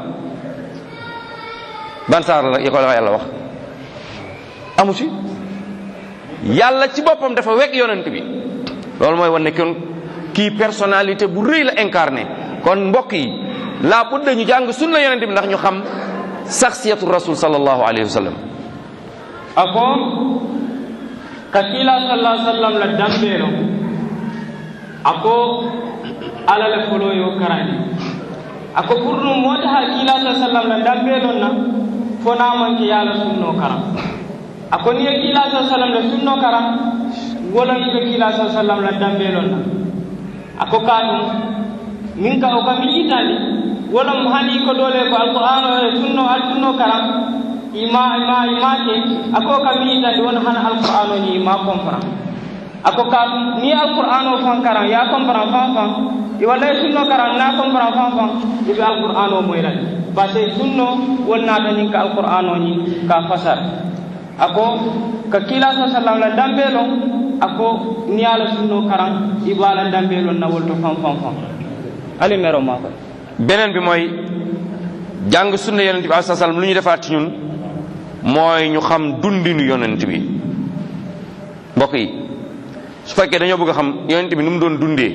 ban saar la ya ko la yàlla wax amu ci yàlla ci boppam dafa wekk yonent bi loolu mooy wan ne kon kii personnalité bu rëy la incarné kon mbokk yi laa budda ñu jàng sunna yonent bi ndax ñu xam saxsiyatu rasul sallallahu alayhi wa sallam ako ka kila sallallahu sallam la dambeero ako ala le folo yo karani ako pour nu mota ha kila sallam la dambeero na fo namanke yala sunno karam ako ni ye kila sallam la sunno karam wolan ko kila sallam la dambeero na ako kaɗum min ka o kam yitani wolam hani ko dole ko alquran o e sunno al sunno karam ima ima imake ako kam yitani won hana alquran o ni ima comprend ako kaɗum ni alquran o fan karam ya comprend fan fan i walla e sunno karam na comprend fan fan iɓe alquran o moyrani par ce que sunno wonnata ñin ka alquran o ñi ka fasar ako ka kila sa sallam la dambelon ako ni ala sunno karam ibala dambelon na wolto fam fam fam ali mero ma ko beneen bi mooy jàng sunna yonent bi alayhi salaam lu ñu defaat ci ñun mooy ñu xam dundinu yonent bi mbokk yi su fekkee dañoo bëgg a xam yonent bi nu mu doon dundee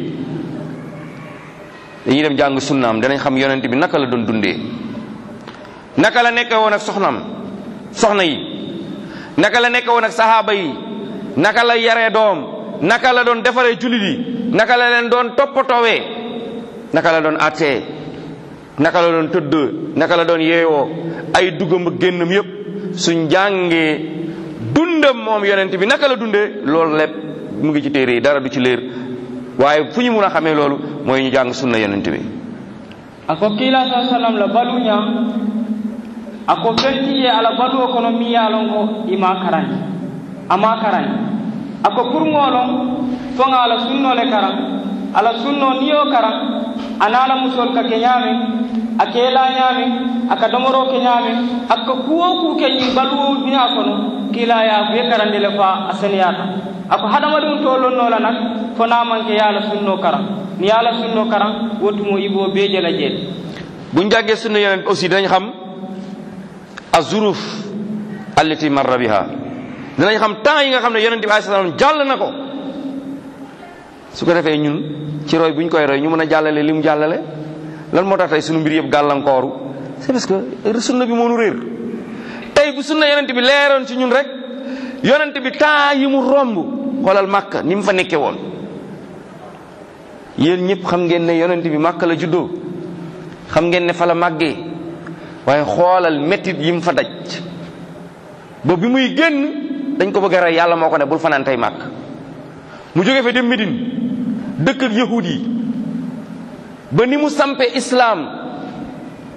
dañuy dem jàng sunnaam danañ xam yonent bi naka la doon dundee naka la nekkee woon ak soxnaam soxna yi naka la nekkee woon ak sahaaba yi naka la yaree doom naka la doon defaree jullit yi naka la leen doon toppatoowee naka la doon attee naka la doon tëdd naka la doon yeewoo ay duggam ak génnam yépp suñ jàngee dundam moom yonent bi naka la dundee loolu lépp mu ngi ci téere yi dara du ci leer waaye fu ñu mun a xamee loolu mooy ñu jàng sunna yonent bi ako kila sa sallam la baluña ako fentiye ala baluwo kono mi yalon ko ima karani ama karani ako pour ngolon fonga ala sunnole karan ala sunno niyo karan anala musol ka ke ñaame a keela ñaame aka domoro ke ñaame akka kuwo ku ke ñin baluwo duña kono kila ya buye karandi le fa a seniyata ako hadamadum tolonnola nak fo namanke yala sunno karan ni yala sunno karan wotumo ibo beje la jeet buñ jàngee sunna yonent aussi dinañ xam azuruf allati marra biha dinañ xam temps yi nga xam ne yonent bi alayhi salaam jàll na ko su ko defee ñun ci roy bu ñu koy roy ñu mën a jàllale li mu jàllale lan moo tax tey sunu mbir yëpp gàllankooru c'est parce que sunna bi moo nu réer tey bu sunna yonent bi leeroon ci ñun rek yonent bi temps yi mu romb xoolal màkk ni mu fa nekke woon yéen ñëpp xam ngeen ne yonent bi màkk la juddoo xam ngeen ne fa la màggee waaye xoolal méttit yi mu fa daj ba bi muy génn dañ ko bëgg a rey yàlla moo ko ne bul fanaan tey màkk mu jóge fa dem Médine dëkk ak yahud yi ba ni mu sampe islaam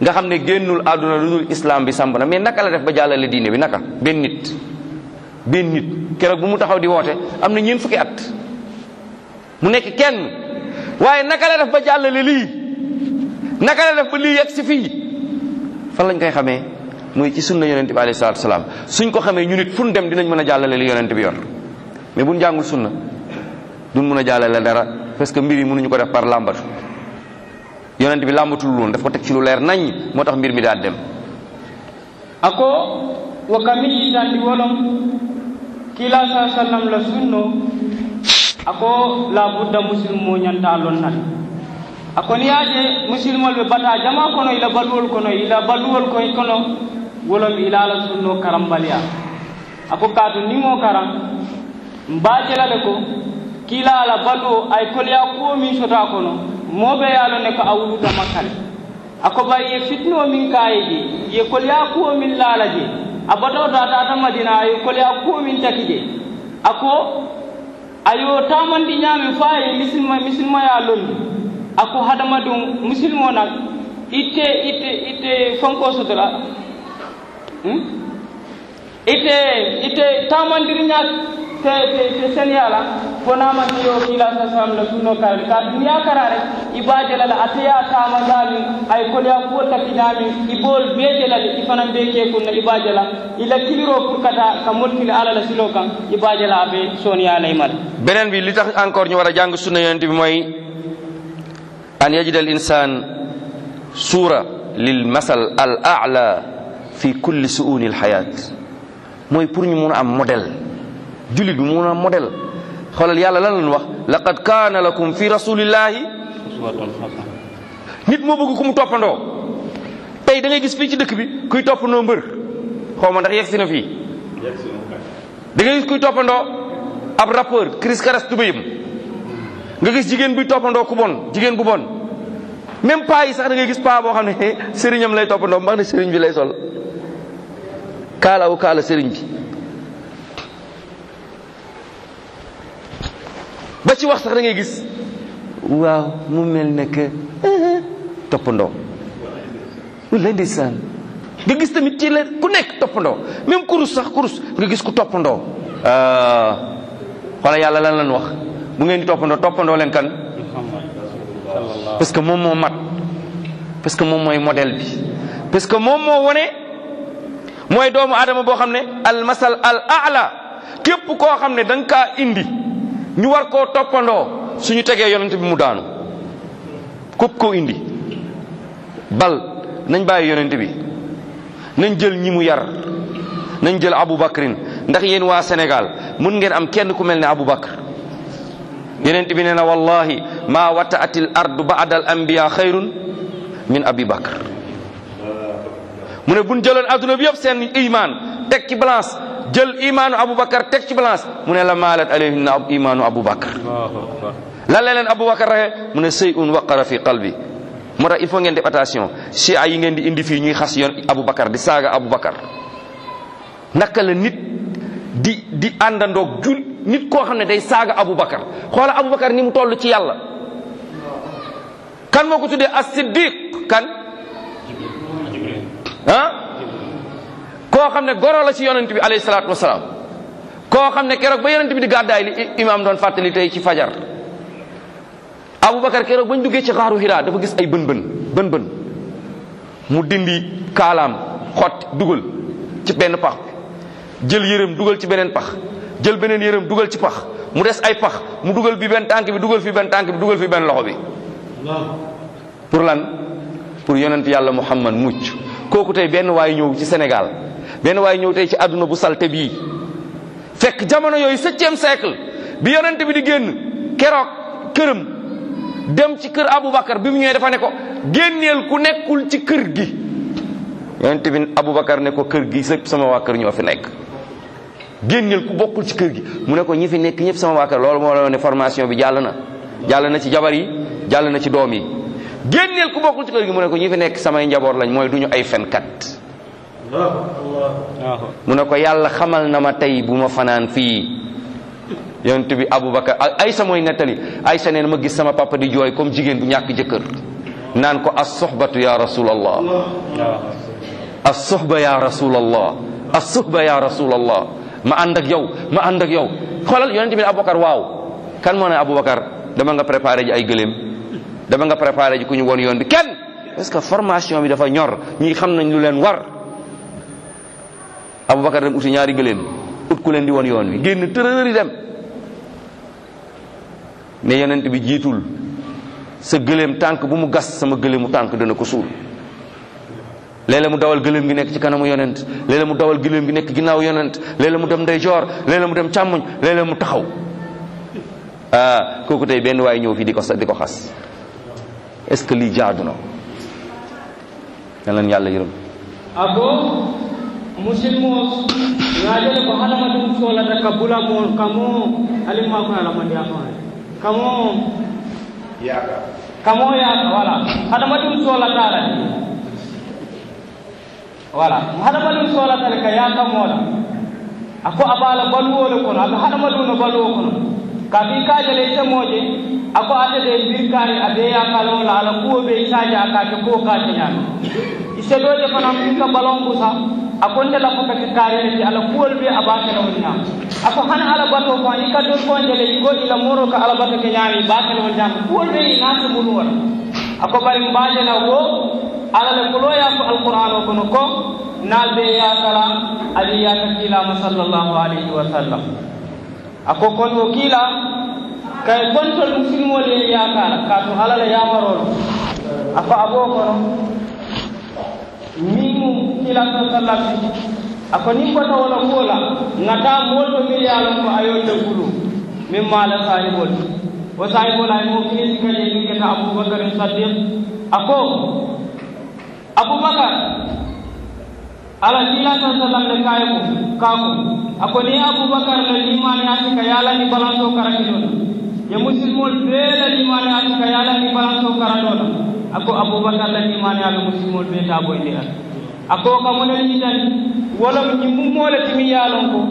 nga xam ne génnul àdduna lu dul islam bi samp na mais naka la def ba jàllale diine bi naka benn nit benn nit keroog bu mu taxaw di woote am na ñeent fukki at mu nekk kenn waaye naka la def ba jàllale lii naka la def ba lii yegg si fii fan lañ koy xamee muy ci sunna yonente bi alayhi salatu salaam suñ ko xamee ñu nit fu ñu dem dinañ mën a jàllale li yonente bi yor mais buñ jàngul sunna duñ mën a jàllale dara parce que mbir yi mënuñu ko def par làmbatu yonente bi làmbatul woon daf ko teg ci lu leer nañ moo tax mbir mi daal dem ako wo kami tandi wolom kila sa sallam la sunno ako la budda musilmo ñanta lon nat ako ni yaje musilmol ɓe bata jama kono ila baluwol kono ila baluwol koy kono wolom ila la sunno karambaliya ako kaatu nimo karam mbajelale ko kila ala baluwo ay kolya kuwo min sota kono moɓe yalo ne ko a wuluta makkale ako bari ye fitno min kaye je ye kolya kuwo min laala je a batoto a tata madina ye kolya kuwo min taki je ako ayo tamandi ñaami fa ye misilma misilmaya londi ako hadama ɗum musilmo nak itte itte itte fonko sotora hmm? itte itte tamandiri ñak te te te seniyala fonama hiyo kila sa sam la sunno karade ka duniya karare ibajelala ateya tamadami ay kolya kuwo takkinami ibol bejelale ifanan be ke kunna ibajela ila kiliro pour kata ka mottili ala la silo kan ibajela be soniyala imal beneen bi li tax encore ñu war a jàng sunna yonente bi mooy an yajida al insan suura lil masal al a'la fi kulli suuni al hayat mooy pour ñu mun a am modèle jullit bi mun a am modèle xoolal yàlla lan lañ wax laqad kaana lakum fi rasulillahi nit moo bëgg ku mu toppandoo tey da ngay gis fii ci dëkk bi kuy toppandoo mbër xaw ma ndax yegg si na fii da ngay gis kuy toppandoo ab rappeur Chris Karas tubéyam nga gis jigéen buy toppandoo ku bon jigéen bu bon même paa yi sax da ngay gis paa boo xam ne sëriñam lay toppandoo mbax ne sëriñ bi lay sol kaalawu kaala sëriñ bi ba ci wax sax da ngay gis waaw mu mel ne que toppandoo wallaay ndeysaan nga gis tamit ci la ku nekk toppandoo même kurus sax kurus nga gis ku toppandoo xoola yàlla lan lan wax bu ngeen di toppandoo toppandoo leen kan parce que moom moo mat parce que moom mooy modèle bi parce que moom moo wone mooy doomu aadama boo xam ne al masal al a'la képp koo xam ne da nga kaa indi ñu war koo toppandoo suñu tegee yonent bi mu daanu képp koo indi bal nañ bàyyi yonent bi nañ jël ñi mu yar nañ jël Abu Bakrin ndax yéen waa Sénégal mun ngeen am kenn ku mel ne Abu Bakr yonent bi nee na wallahi ma wataat al ardu ba'da al anbiya xayrun min abi bakr mu ne buñ jëloon adduna bi yëpp seen iman teg ci balance jël imaanu Abu Bakar teg ci balance mu ne la maalat alayhinna imaanu Abu Bakar lan la leen Abu Bakar raxe mu ne sëy un waqara fi qalbi moo tax il faut ngeen def attention chia yi ngeen di indi fii ñuy xas yoon Abu Bakar di saaga Abu Bakar naka la nit di di àndandoog jul nit koo xam ne day saaga Abu Bakar xoola Abu Bakar ni mu toll ci yàlla kan moo ko tuddee as-siddiq kan ah koo xam ne goro la ci yonent bi alayhi salaatu wasalaam koo xam ne keroog ba yonent bi di gàddaay li imaam doon fàttali tey ci fajar Aboubacar keroog bañ duggee ci xaaru Hira dafa gis ay bën bën bën bën mu dindi kaalaam xott dugal ci benn pax jël yërëm dugal ci beneen pax jël beneen yërëm dugal ci pax mu des ay pax mu dugal bi benn tànk bi dugal fi benn tànk bi dugal fi benn loxo bi pour lan pour yonent yàlla Muhammad mucc kooku tey benn waay ñëw ci Sénégal benn waay ñëw tey ci àdduna bu salte bii fekk jamono yooyu septième siècle bi yonent bi di génn keroog këram dem ci kër Aboubacar bi mu ñëwee dafa ne ko génneel ku nekkul ci kër gi yonent bi Aboubacar ne ko kër gi sëpp sama waa kër ñoo fi nekk génneel ku bokkul ci kër gi mu ne ko ñi fi nekk ñëpp sama waa kër loolu moo la ne formation bi jàll na jàll na ci jabar yi jàll na ci doom yi génneel ku bokkul ci kër gi mu ne ko ñi fi nekk samay njaboot lañ mooy duñu ay fenkat mu ne ko yàlla xamal na ma tey bu ma fanaan fii yonent bi Aboubacar Aysa mooy nettali Aysa nee na ma gis sama papa di jooy comme jigéen bu ñàkk jëkkër naan ko as sohbatu ya rasulallah as sohba ya rasulallah as sohba ya rasulallah ma ànd ak yow ma ànd ak yow xoolal yonente bi ne aboubacar waaw kan moo ne aboubacar dama nga préparé ji ay gëléem dama nga préparé ji ku ñu woon yoon bi kenn parce que formation bi dafa ñor ñi xam nañ lu leen war aboubacar dem uti ñaari gëléem ut ku leen di woon yoon wi génn tërëri dem ne yonent bi jiitul sa gëléem tànk bu mu gas sama gëléemu tànk dana ko suul léeg-léeg mu dawal gëléem gi nekk ci kanamu yonent léeg-léeg mu dawal gëléem gi nekk ginnaaw yonent léeg-léeg mu dem ndeyjoor léeg-léeg mu dem càmmoñ léeg-léeg mu taxaw ah kooku tey benn waay ñëw fii di ko sa di ko xas est-ce que lii jaadu na na leen yàlla yërëm ako musilmo ngajele ko hadamaden solata ka bula mo kamo alimma ko alamandi afane kamo kamo yaka wala hadamaden solata la wala hadamaden solata le ka yaka mola ako abala baluwole kono aga hadamadu no baluwo kono kabi kajale temoje ako atede birkari abe yakala wala ala kuwo be isaje akake ko kate ñami iseɗoje fanam ɗinka balon busa akonde la ko kake karene ti ala kuwol be abakela wol ñam ako hana ala bato ko i kaddol fonjele igo ila moro ko ala bato ke ñami bakela wol ñam kuwol be i nasi mulu wala ako bari mbajela wo ala le kuloya ko alquran o kono ko nalɓe yakala ali yaka kilama sallllahu alayhi wa sallam ako kon wo kiila kay kontol musilmol ye yakala kato alala yamarolo ako abo kono min mum kila sa sallam ako ni kota wala kuola ngata molto mi yalon ko ayolde kulu min mala sahibol o sahibol ay mo kini kaje ni keta abubakar saddiq ako abubakar ala kila sa sallam le kaye ko kako ako ni abubakar le limani asika yala ni balanso karakidona ye musilmol bela limani asika yala ni balanso karadona ako abubakar la limani ala musilmol be ta boyndi ala ako kamunel ñitani wala ñimmu mole timi yalon ko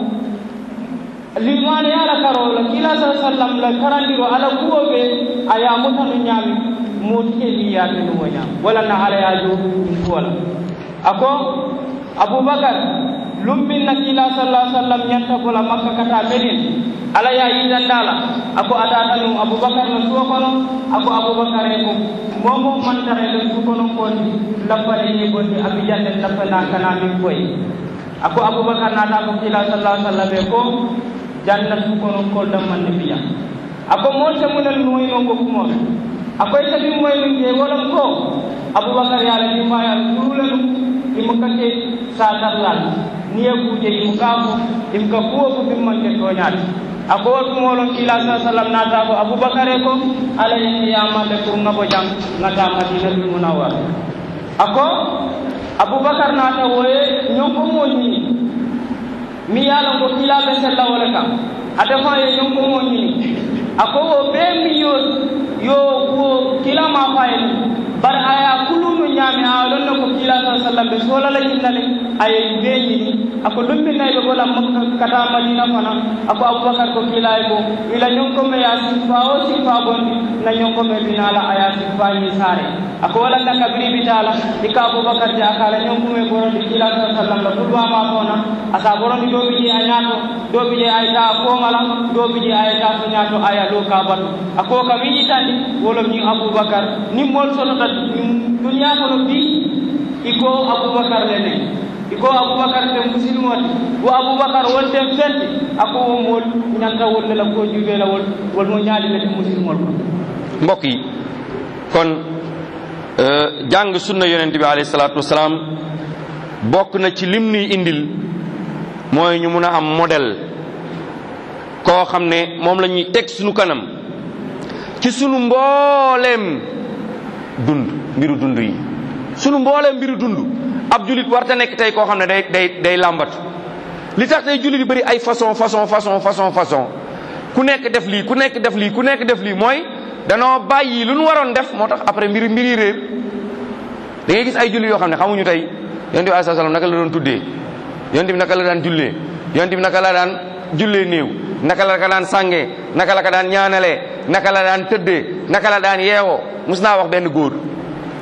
limani ala karo la kila sa sallam la karandiro ala kuwo be aya mutanu ñami motike li yake numo ñam wala na ala ya jo ɗum kuwala ako abubakar lumbin na kila sallallahu alaihi wasallam ñanta bola makka kata medin ala ya yitandala ako atata num abubakar no suwa kono ako abubakar e ko momo mantare le su kono kondi lappare ni gondi abijande lappana kana min koy ako abubakar nata ko kila sallallahu alaihi wasallam e ko janna su kono ko damman ne biya ako monte munel noyno ko kumo ako tabi moy min je wolon ko abubakar ya la ni ma ya kurulenu imu kake satarlal niye kuje imu kafo imu ka kuwo ko bimmanke toñaati ako woltumolon kila sa sallam nata ko aboubacare ko ala yiyamalle pour ngabo jam ngata madinatul munawwar ako aboubacar nata woye ñonkomo ñini mi yala ko kilaɓe sella wole kam a defa ye ñonkomo ñini ako wo ɓe mi yo yo wo kilama fayeni bar aya kulunu ñaami a lonna ko kila sa sallam ɓe solala yinnale aye ɓe ñini ako lumminnayi ɓe gola kata madina fana ako aboubacar ko kilaye ko ila ñonkome ya sifa o sifa gondi na ñonkome binala aya sifañi saare ako walanda kabiri bitala ika aboubacar je akala ñonkume borondi kila sa sallam la ɓurwama fona asa borondi doɓi je a ñaato doɓi je ayta komala doɓi je ayta to ñaato aya lo kabatu ako kam yiƴitandi wolom ñi aboubacar nimmol sonota duniya kono bi iko aboubacar lene iko aboubacar te musilmoti wo aboubacar wonten fenti ako wo mol ñanta wolle la ko juɓela wol wol mo ñaalilete musilmol ko mbokk yi kon jàng sunna yonent bi alayhi salaatu wasalaam bokk na ci lim nuy indil mooy ñu mun a am modèle koo xam ne moom la ñuy teg sunu kanam ci sunu mbooleem dund mbiru dund yi sunu mbooleem mbiru dund ab julit warta nekk tey koo xam ne day day day làmbatu li tax tey julit yi bëri ay façon façon façon façon façon ku nekk def lii ku nekk def lii ku nekk def lii mooy danoo bàyyi lu nu waroon def moo tax après mbiri mbiri réer da ngay gis ay jullit yoo xam ne xamuñu tey yonent bi alayhi salaam naka la doon tuddee yonent bi naka la daan jullee yonent bi naka la daan jullee néew naka la ka daan sàngee naka la ka daan ñaanalee naka la daan tëddee naka la daan yeewoo mus naa wax benn góor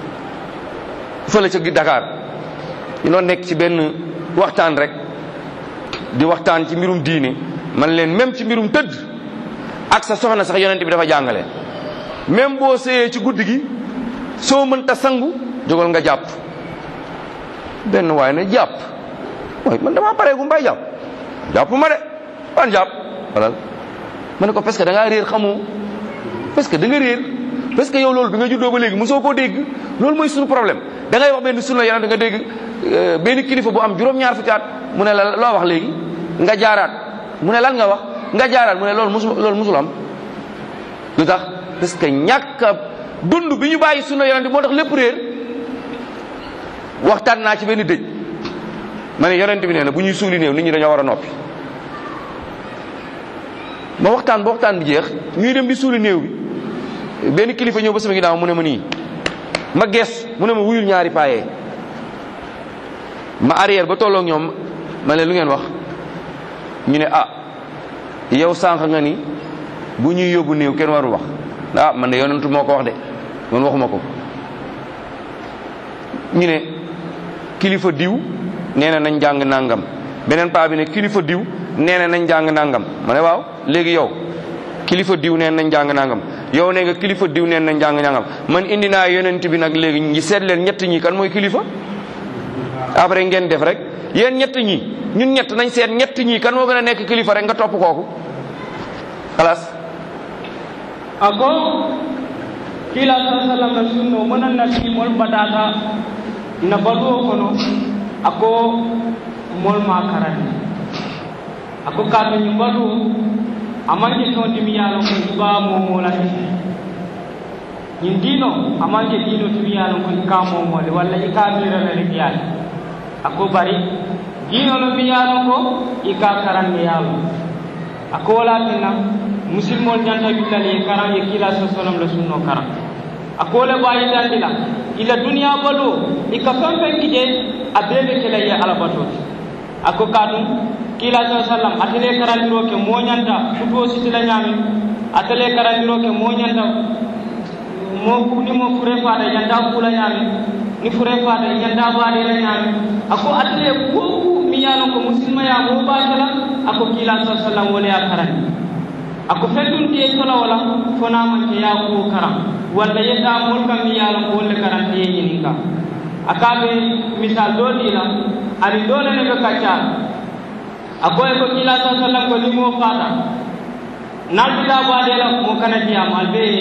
fële ca Dakar ñu doon nekk ci benn waxtaan rek di waxtaan ci mbirum diine man leen même ci mbirum tëdd ak sa soxna sax yonent bi dafa jàngale même boo sëyee ci guddi gi soo mënta sangu jógal nga jàpp benn waaye ne jàpp mooy man damaa paree gu mbay jàpp jàpp ma de ban jàpp walal ma ne ko parce que da ngaa réer xamoo parce que da nga réer parce que yow loolu bi nga juddoo ba léegi mosoo koo dégg loolu mooy suñu problème da ngay wax benn sunna yonent nga dégg benn kilifa bu am juróom-ñaar fukki at mu ne la loo wax léegi nga jaaraat mu ne lan nga wax nga jaaraat mu ne loolu musul loolu musul am lu tax parce que ñàkk a dund bi ñu bàyyi sunna yonent moo tax lépp réer waxtaan naa ci benn dëj ma ne yonent bi nee na bu ñuy suuli néew nit ñi dañoo war a noppi ma waxtaan ba waxtaan bi jeex ñuy dem di suuli néew bi benn kilifa ñëw ba sama ginnaaw mu ne ma nii ma gees mu ne ma wuyul ñaari paayee ma arrière ba tolloog ñoom ma ne lu ngeen wax ñu ne ah yow sànq nga ni bu ñuy yóbbu néew kenn warul wax ah man de yonentu moo ko wax de man waxuma ko ñu ne kilifa diw nee na nañ jàng nangam beneen paa bi ne kilifa diw nee na nañ jàng nangam ma ne waaw léegi yow kilifa diw nee nañ jàng nangam yow ne nga kilifa diw nee nañ jàng nangam man indi naa yonent bi nag léegi ñi seet leen ñett ñi kan mooy kilifa après ngeen def rek yéen ñett ñi ñun ñett nañ seet ñett ñi kan moo gën a nekk kilifa rek nga topp kooku xalaas ako kila sa sallam na sunno manan na ti mol badata na baluwo kono ako mol ma karani ako kato ñu balu amanke tonti mi yalo ko iba mo mola ñin dino amanke dino timi yalo ko ka mo mole walla i ka mira na rek yalo ako bari dino no mi yalo ko i ka karan mi yalo ako wala tinna musilmol ñanta willali karan ye kila sa salam la sunno karan ako le bayi dandila ila duniya balu i ka fen fen kije a bebe kela ye alabatoti ako kadum kila sa sallam atele karandiro ke moñanta futuo sitila ñami atele karandiro ke moñanta mo ni mo fure fada ñanta kula ñami ni fure fada ñanta baadira ñami ako atele ko mi yalo ko musilma ya mo batala ako kila sa sallam wala ya karandi ako feddun te tola wala fona man ke ya ko karam walla yedda mol kam mi yalo ko wolle karandi ye ñininka akaɓe misal do dila ani dole ne ko kaccal akoye ko kila sa sallam ko limo fata naltuda baɗela mo kana diyam al be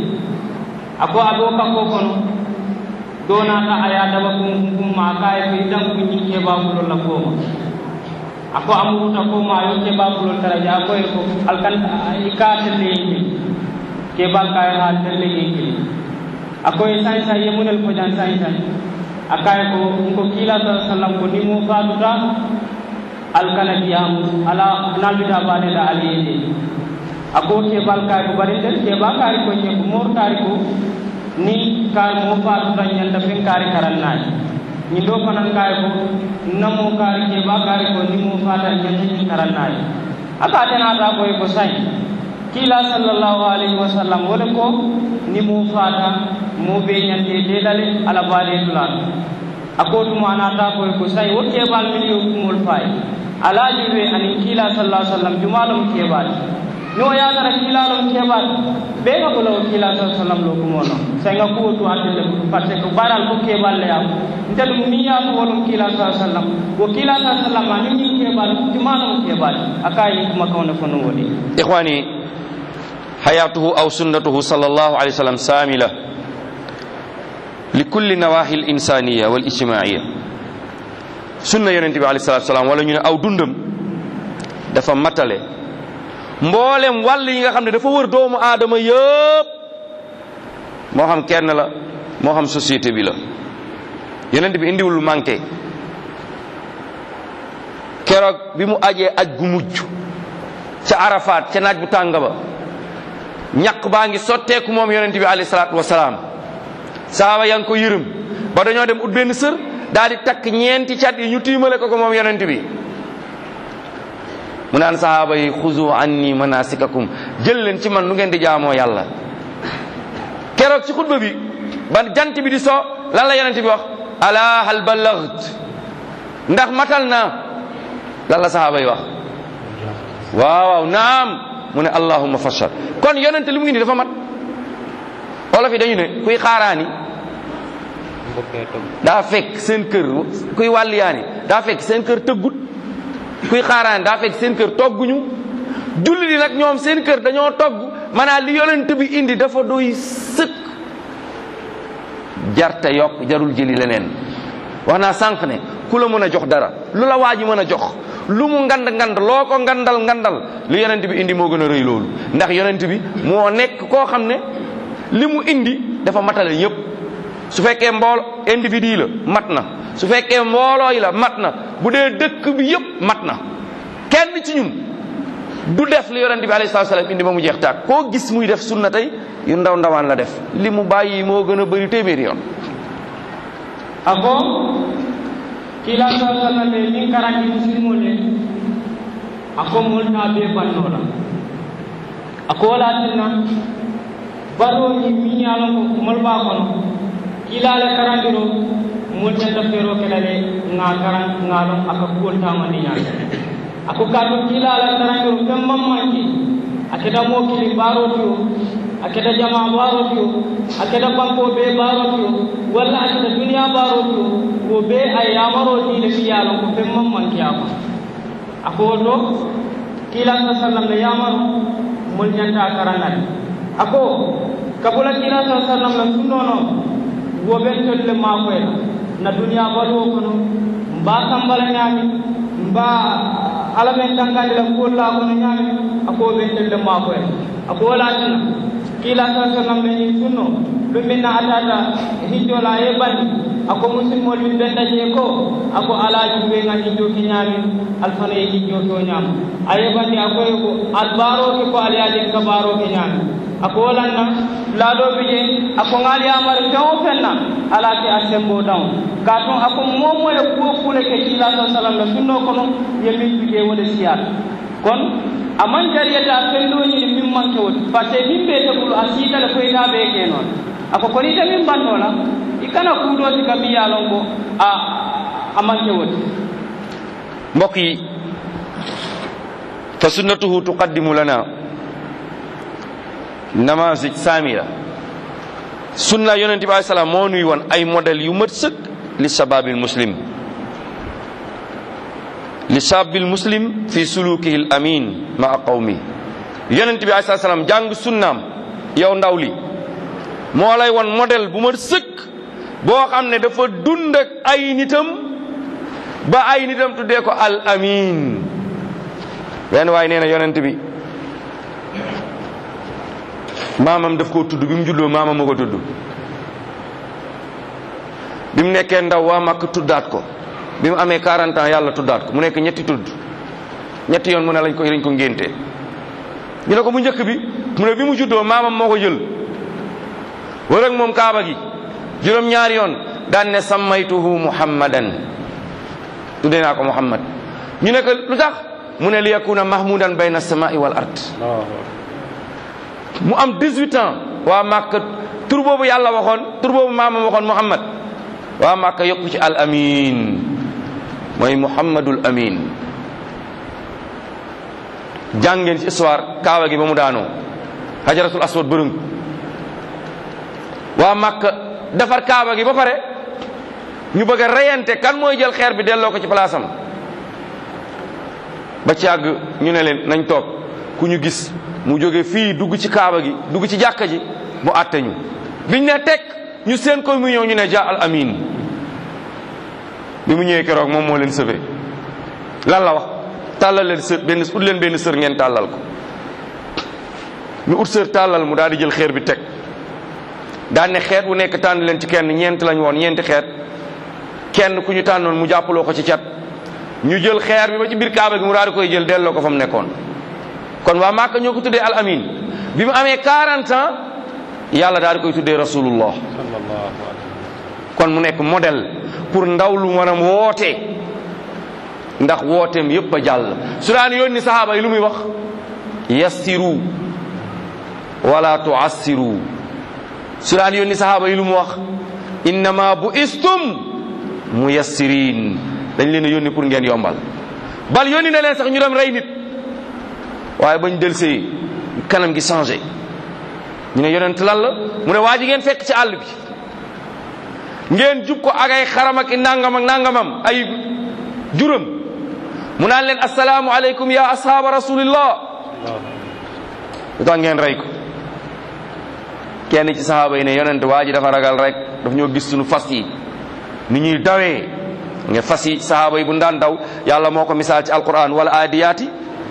ako aɗo kakko kono donata aya daba kum kumma kaye ko idan ko ñin keɓabulol la koma ako amuruta koma yo keɓabulol taraja akoye ko alkan ika telle yimɓe keɓal kaye ha telle yimɓe akoye sañ sañ yemunel ko jan sañ sañ akaye ko ko kila sa sallam ko nimo fatuta alkana diyamu ala nalbita baɗeɗa aliyede ako keɓal kari ko baɗiɗen keɓa kari ko ñebbo mor kari ko ni kari mo fatuta ñanda fen kari karannaji ñin ɗo fanan kari ko namo kari keɓa kari ko ni mo fata ñanda ñin karannaji aka tenata koye ko say kila sallllahu alayhi wa sallam wole ko ni mo fata mo ɓe ñande deɗale ala baɗe tulaɗo ako tuma anata koye ko say wo keɓal min yo kumol fayi alaji ɓe anin kiila sallah sallam jumalom keɓaɗi no yagara kiilalom keɓaɗi ɓe ga ko lawo kiila sa sallam lo kumo non sayga kuwo tu attelle par ce que baral ko keɓal leyam ntel mi yaako wolum kiila sa sallam wo kiila sa sallam ani ñin keɓaɗi jumalom keɓaɗi aka yi kuma kawne fo no woɗi ikhwani hayatuhu aw sunnatuhu sallallahu alayhi wa sallam samila likulli nawahi l insaniya wal ijtimaiya sunna yonente bi alayhi salatu salaam wala ñu ne aw dundam dafa matale mboolem wàll yi nga xam ne dafa wër doomu aadama yëpp moo xam kenn la moo xam société bi la yonente bi indiwul lu manqué keroog bi mu ajee aj gu mujj ca arafat ca naaj bu tàng ba ñaq baa ngi sotteeku moom yonente bi alayhi salatu wasalaam saaba yaa ngi ko yërëm ba dañoo dem ut benn sër daal di takk ñeenti cat yi ñu tiimale ko ko moom yonent bi mu naan sahaaba yi xuzu anni manasikakum jël leen ci man nu ngeen di jaamoo yàlla keroog ci xutba bi ba jant bi di so lan la yonent bi wax ala hal ballagt ndax matal naa lan la sahaaba yi wax waaw waaw naam mu ne allahumma fashal kon yonente li mu indi dafa mat olof yi dañu ne kuy xaaraani daa fekk seen kër kuy wàlliyaani daa fekk seen kër tëggut kuy xaaraani daa fekk seen kër togguñu julli di nag ñoom seen kër dañoo togg maanaam li yonent bi indi dafa doy sëkk jarta yokk jarul jëli leneen wax naa sànq ne ku la mën a jox dara lu la waa ji mën a jox lu mu ngand ngand loo ko ngandal ngandal li yonent bi indi moo gën a rëy loolu ndax yonent bi moo nekk koo xam ne li mu indi dafa matale ñëpp su fekkee mbool individu la mat na su fekkee mbooloo yi la mat na bu dee dëkk bi yëpp mat na kenn ci ñun du def li yonent bi alayhi salaatu salaam indi ba mu jeex taag koo gis muy def sunna tey yu ndaw ndawaan la def li mu bàyyi moo gën a bëri téeméeri yoon ako kila sa sallale min karandi musilmole ako molta be bannola ako wala tinna baroji miñalo ko molba kono kilale karandiro mol ñanta fero kelale nga karan ngalon aka kuwol tamandi ñaade ako kato kilale karandiro fen mammanki aketa mo kili baroti o aketa jama baroti o aketa banko be baroti o walla aketa duniya baroti o ko be a yamaroti le fiyalo ko fen mammanki ako ako woto kila sa sallam le yamaru mol ñanta karandade ako kabula kila sa sallam le sunnono wo ɓen tolle makoyla na duniya baluwo kono mba kambala ñaami mba ala men tangandi la kuwolla kono ñaami ako ɓen tolle makoyla ako walatina kila sa sallam le ñin sunno ɗum min na atata hijjola ye bandi ako musidmol min ɓen daje ko ako alaji ɓenga hijjoki ñaami alfana ye hijjo to ñaama a yeɓandi akoye ko albaroke ko alayajen ka baroke ñaami ako walanna laaɗoɓe je ako ŋaali yamare feŋ o feŋ na ala ke a sembo daŋ ka tun ako momo ye kuwo kule ke kila sa salam la sunno kono ye min juje wole siyat kon aman jariyata fendo ñini min manke woti par ce que min ɓe tegulu a siitale koyta ɓe ke noon ako koni ite min bannola i kana kuuɗoti ka mbiya lon ko a a manke woti mbokk yi fa sunnatuhu tuqaddimu lana namazij samira sunna yonent bi alayhi salaam moo nuy woon ay modèle yu mat sëkk li shababil muslim li shababil muslim fi sulukihi al amin maa qawmi yonent bi alayhi salaam jàng sunnaam yow ndaw li moo lay won modèle bu mat sëkk boo xam ne dafa dund ak ay nitam ba ay nitam tuddee ko al amin benn waaye nee na yonent bi maamam daf koo tudd bi mu juddoo maamam moo ko tudd bi mu nekkee ndaw waa màkk tuddaat ko bi mu amee 40 ans yàlla tuddaat ko mu nekk ñetti tudd ñetti yoon mu ne lañ ko lañ ko ngénte ñu ne ko bu njëkk bi mu ne bi mu juddoo maamam moo ko jël wër ak moom kaaba gi juróom ñaari yoon daan ne sammaytuhu muhammadan tuddee naa ko muhammad ñu ne ko lu tax mu ne li yakuna mahmudan bayna samai wal ard mu am 18 ans waa Màkka tur boobu yàlla waxoon tur boobu maamam waxoon Muhammad waa Màkka yokku ci al amin mooy Muhammadul amin jàngeen ci histoire kaaba gi ba mu daanoo hajaratul aswad bërëng waa Màkka defar kaaba gi ba pare ñu bëgg a reyante kan mooy jël xeer bi delloo ko ci place am ba ci àgg ñu ne leen nañ toog ku ñu gis mu jóge fii dugg ci kaaba gi dugg ci jàkka ji mu àtte ñu biñ ne teg ñu seen ko mu ñëw ñu ne ja al amin bi mu ñëwee keroog moom moo leen sëfe lan la wax tàllal leen sër benn ut leen benn sër ngeen tàllal ko ñu ut sër tàllal mu daal di jël xeer bi teg daan ne xeet bu nekk tànn leen ci kenn ñeent lañ woon ñeenti xeet kenn ku ñu tànnoon mu jàppaloo ko ci cat ñu jël xeer bi ba ci biir kaaba gi mu daal di koy jël delloo ko fa mu nekkoon kon waa Màkka ñoo ko tuddee al amin bi mu amee 40 ans yàlla daal di koy tuddee rasulullah kon mu nekk modèle pour ndaw lu mën a woote ndax wooteem yépp a jàll su daan yónni sahaaba yi lu muy wax yassiru wala tuassiru su daan yónni sahaaba yi lu mu wax innama bu istum muyassirin dañ leen a yónni pour ngeen yombal bal yónni na leen sax ñu dem rey nit waaye bañ delsee kanam gi changé ñu ne yonent lan la mu ne waa ji ngeen fekk ci àll bi ngeen jub ko ak ay xaram ak i nangam ak nangamam ay juram mu naan leen asalaamu aleykum ya ashaaba rasulillah lu tax ngeen rey ko kenn ci sahaaba yi ne yonent waa ji dafa ragal rek daf ñoo gis suñu fas yi ni ñuy dawee nga fas yi sahaaba yi bu daan daw yàlla moo ko misaal ci alquran wala aadiyaati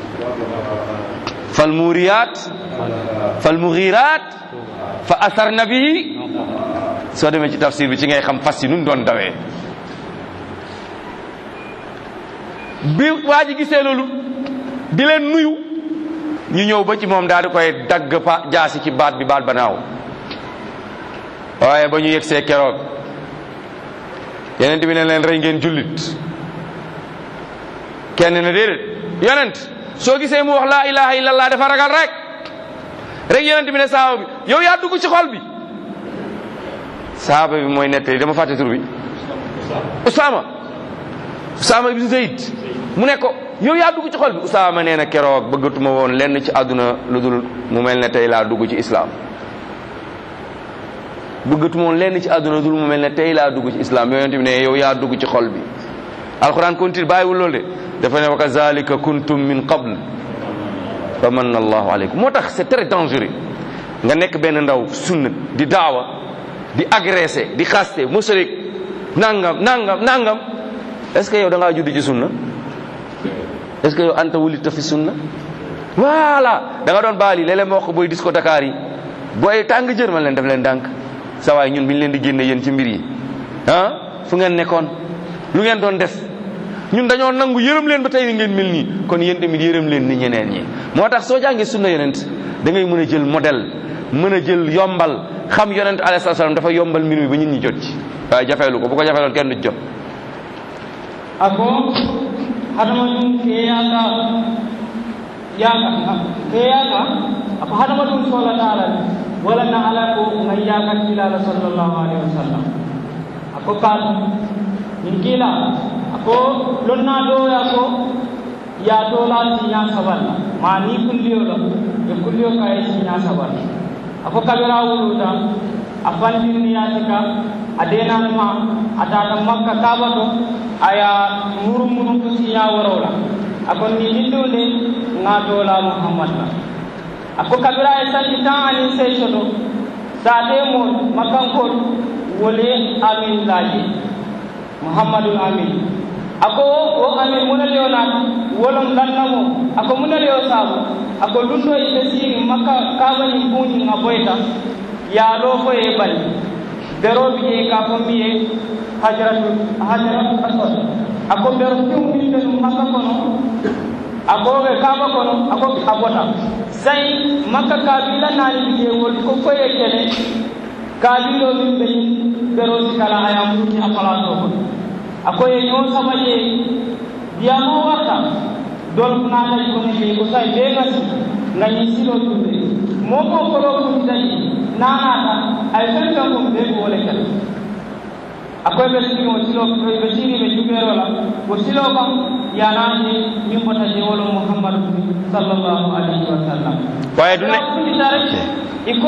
fal muuriyaat fal mughiraat fa asarna bihi soo demee ci tafsir bi ci ngay xam fas yi nun doon dawee bi waa ji gisee loolu di leen nuyu ñu ñëw ba ci moom daal di koy dagg pa jaasi ci baat bi baat ba naaw waaye ba ñu yegsee keroog yeneen bi ne leen rey ngeen jullit kenn ne déedéet yonent soo gisee mu wax laa ilaha illallah dafa ragal rek rek yonent bi ne saaba bi yow yaa dugg ci xol bi saaba bi mooy nettali dama fàtte tur bi Usaama Usaama ibn Zayd mu ne ko yow yaa dugg ci xol bi Usaama nee na keroog bëggatuma woon lenn ci àdduna lu dul mu mel ne tey laa dugg ci islaam bëggatuma woon lenn ci àdduna lu dul mu mel ne tey laa dugg ci islaam yonent bi ne yow yaa dugg ci xol bi alquran continue bàyyiwul loolu de dafa ne wa kazalika kuntum min qabl fa manna allahu aleykum moo tax c'est très dangereux nga nekk benn ndaw sunna di daawa di agressé di xaste mushrik nangam nangam nangam est-ce que yow da ngaa judd ci sunna est-ce que yow anta wulita fi sunna voilà da nga doon baali léeg-léeg ma wax ko booy disco Dakar yi booy tàng jër ma leen def leen dànk sa waay ñun bi ñu leen di génne yéen ci mbir yi ah fu ngeen nekkoon lu ngeen doon def ñun dañoo nangu yërëm leen ba tey ngeen mel nii kon yéen tamit yërëm leen ni ñeneen ñi moo tax soo jàngee sunna yonent da ngay mën a jël modèle mën a jël yombal xam yonent alayhi salaam dafa yombal mbir mi ba ñun ñi jot ci waaye jafeelu ko bu ko jafeeloon kenn du ci jot ako hadamaɗum keeyaka yaka keeyaka ako hadamaɗum solata ala wala na ala ko ngan yakat kilala sallllahu alayhi wa sallam ako kaatu min kiila ako lonna ɗoya ko ya dola siña saballa ma ni kulliyo ɗo e kulliyo ka e siña saballa ako kabira wuluta a fandinniyatika a denanma a tata makka kaba to aya murum murum ko siña worowla akon ni hillunde ngatola muhammad la ako kabira e sanji tan anin seyso to sate mo makkankol wole amin laaji muhammadul amin ako o amin munaleyo naata wolon gannamo ako munaleyo saabu ako lundo ite siri makka kabañi buñi nga boyta yaalo fo e bali beroɓe je ka fo mbiye hajaratu hajaratu asod ako bero tiwminde ɗum makka kono ako ɓe kaba kono ako a bota sai makka kabila naani je wol ko foye kene kabilo min ɓe berosi kala aya muti a palato kono ako ye ñoo sabaje diyamo warta dol naataji kono je ko sai ɓe gasi gañi silo tumɓe momo kolo kutitaji nanata ay fen fen ko ɓe ko wole kala akoye ɓe sigi o silo ɓe sigi ɓe juɓerola o silo kam yanaje min bota je wolo mouhammadou sallllahu alayhi wa sallam waaye du ne kutitare iko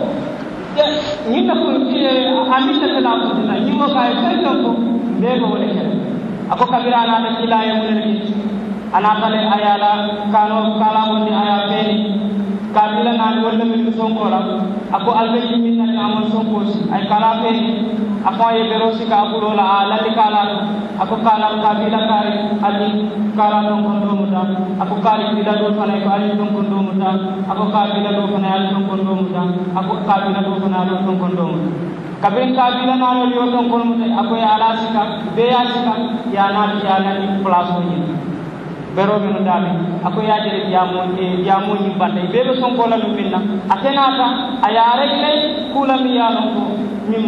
ñinna ko aminta tela kutina ñimmo ka e fen fen ko ɓe ko wole kala ako kabira anata silaye munene anatale ayala kano kalamonde aya feeni kabila naani walla min sonkola ako albeji min nani amon sonkosi ay kala feeni ako ye bero sika abulola a lalli kala ɗo ako kala kabila kari ali kala ɗon kon ɗomuta ako kali bila ɗo fana ko ali ɗon kon ɗomuta ako kabila ɗo fana ali ɗon kon ɗomuta ako kabila ɗo fana ali ɗon kon ɗomuta kabin kabila naanol yo ɗon kon muta ako ye ala sika be ya sika ya naati ya nani place o ñin beroɓe no daaɓe ako yaajere jamo jamoñi bantay ɓe ɓe sonkola ɗum minna a tenata a yaarek ley kuulami yaalon ko min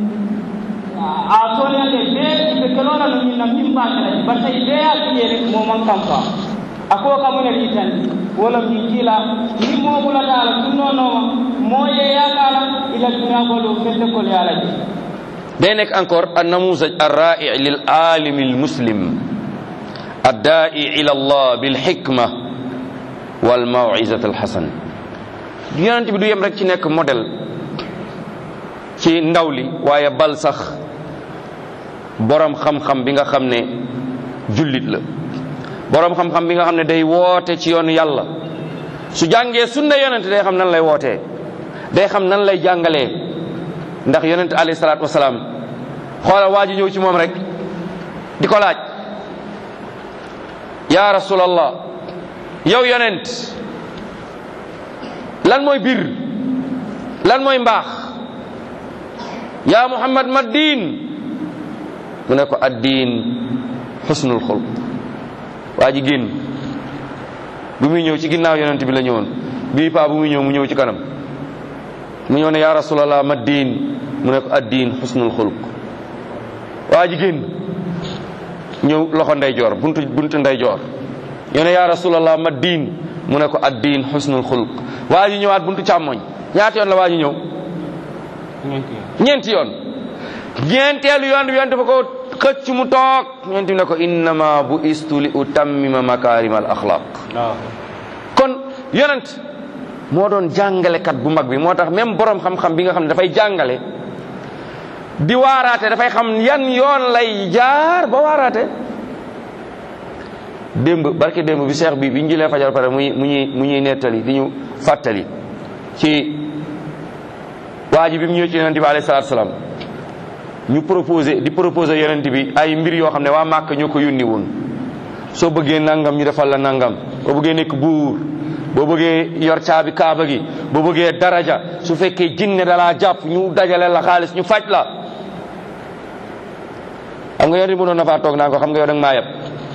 a soniyande ɓe ɓe kelona no minna min mbakelaji par ce que ɓe yaatiyere moman kam fa ako kamune ɗitandi wala min kiila ni moɓulatala sunnonoma moye yakala ila dunagolo fente kol yaalaji day nekk encore an namuzaj arrai lil alimi al muslim addaai ila allah bil xikma wal mawizat al xasan yonent bi du yem rek ci nekk modèle ci ndaw li waaye bal sax borom xam-xam bi nga xam ne jullit la borom xam-xam bi nga xam ne day woote ci yoonu yàlla su jàngee sunna yonent day xam nan lay wootee day xam nan lay jàngalee ndax yonent alayhi salaatu wasalaam xoolal waa ji ñëw ci moom rek di ko laaj yaa rasulallah yow yonent lan mooy bir lan mooy mbaax yaa muhammad ma diin mu ne ko addiin xusnul xulq waa ji génn bu muy ñëw ci ginnaaw yonent bi la ñëwoon bii paa bu muy ñëw mu ñëw ci kanam mu ñëw ne yaa rasulallah ma diin mu ne ko addiin xusnul xulq waa ji génn ñëw loxo ndeyjoor buntu buntu ndeyjoor ñëw ne yaa rasulallah ma diin mu ne ko addiin xusnul xulq waa ji ñëwaat buntu càmmoñ ñaata yoon la waa ji ñëw ñeenti yoon ñeenteelu yoon bi yonent fa ko xëcc mu toog yonent bi ne ko innama bu istu li utammima makarima al axlaq kon yonent moo doon jàngalekat bu mag bi moo tax même borom xam-xam bi nga xam ne dafay jàngale di waaraate dafay xam yan yoon lay jaar ba waaraate démb barke démb bi seex bi bi ñu jëlee fajar pare muy mu ñuy mu ñuy nettali di ñu fàttali ci waa ji bi mu ñëw ci yonent bi alayhi salaatu salaam ñu proposé di proposé yonent bi ay mbir yoo xam ne waa Màkk ñoo ko yónni woon soo bëggee nangam ñu defal la nangam boo bëggee nekk buur boo bëggee yor caabi kaaba gi boo bëggee daraja su fekkee jinne dalaa jàpp ñu dajale la xaalis ñu faj la xam nga yonent bi mënoon na faa toog naa ko xam nga yow danga maa yeb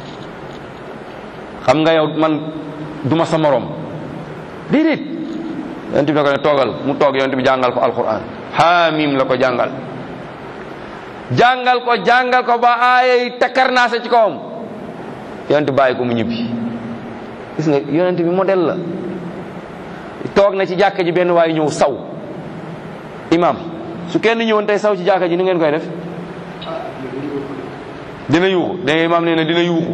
xam nga yow man duma sa morom déedéet yonent bi ne ko ne toogal mu toog yonent bi jàngal ko alquran xaamim la ko jàngal jàngal ko jàngal ko ba aayay takkarnaase ci kawam yonent bàyyi ko mu ñibbi gis nga yonent bi modèle la toog na ci jàkka ji benn waaye ñëw saw imam su kenn ñëwoon tey saw ci jàkka ji ni ngeen koy def dina yuuxu da imam nee na dina yuuxu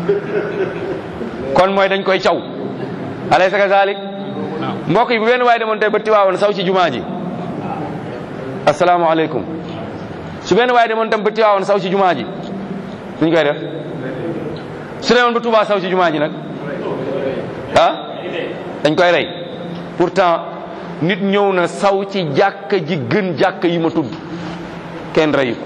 kon mooy dañ koy caw alaysa kazalik mbokk yi bu benn waaye demoon tey ba tiwaawoon saw ci jumaa ji asalaamaaleykum su benn waaye demoon tam ba tiwaawoon saw ci jumaa ji duñ koy def su demoon ba Tuubaa saw ci jumaa ji nag ah dañ koy rey pourtant nit ñëw na saw ci jàkka ji gën jàkka yi ma tudd kenn reyu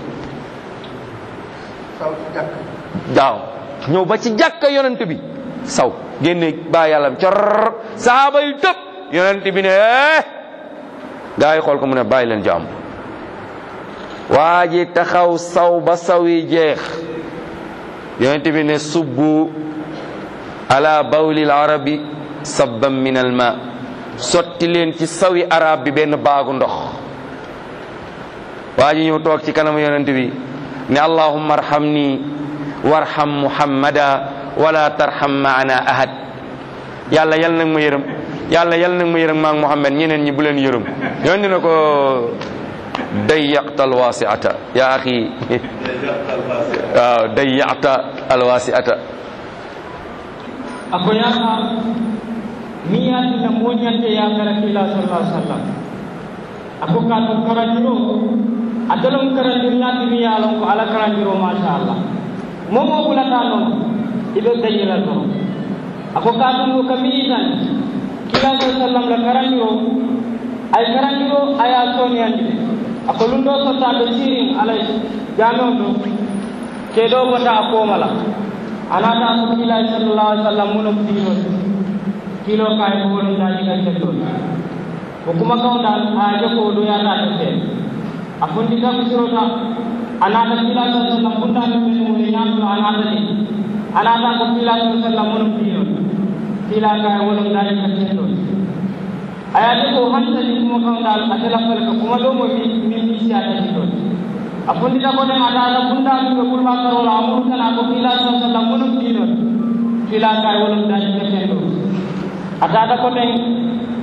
waaw ñëw ba ci jàkka yonent bi saw génne baa yàlla cor sahaaba yu tëb yonent bi ne gaa yi xool ko mu ne bàyyi leen jàmm waa ji taxaw saw ba saw yi jeex yonent bi ne subbu ala bawlil arabi sabban min al ma sotti leen ci sawi arab bi benn baagu ndox waa ji ñëw toog ci kanamu yonent bi ne allahumma arhamni warham muhammada wala tarham maana ahad yàlla yal nag ma yërëm yàlla yal nag ma yërëm maak muhammad ñeneen ñi bu leen yërëm yonent ne ko dayyaqta alwasiata ya axi waaw dayyaqta alwasiata ako yaha mi yatina moñante yakara kila sallah sallam ako kato karandiro a dolom karandir ñati mi yalon ko ala karandiro machallah momo ɓulata noon iɓe dañira toon ako katungo kami tan kila sa sallam la karandiro ay karandiro aya soniyandi de ako ɗum ɗo sottaɓe sirin alay jamion ɗo keɗo bota a komala anata ko kiilay sallallah alih sallam muno kilo kilo kay ko woni daji kay kettol ko kuma kawdal a joko ɗo yata ke a fondi kam sirota anata kiilay sa sallam funtani men woni ñamɗo anata ni anata ko kiilay sa sallam muno kilo kiila kay woni daji kay kettol ayade ko hansani kuma kawdal a telafal ka kuma ɗo mo min misiyatati ɗon a fondita ko ɗen aɗaɗa bundaɗuɓe ɓurma karola a murtana ko fila sa sallam wonum ɗinon fila kay wonum dañi keten ɗo a tata ko ɗen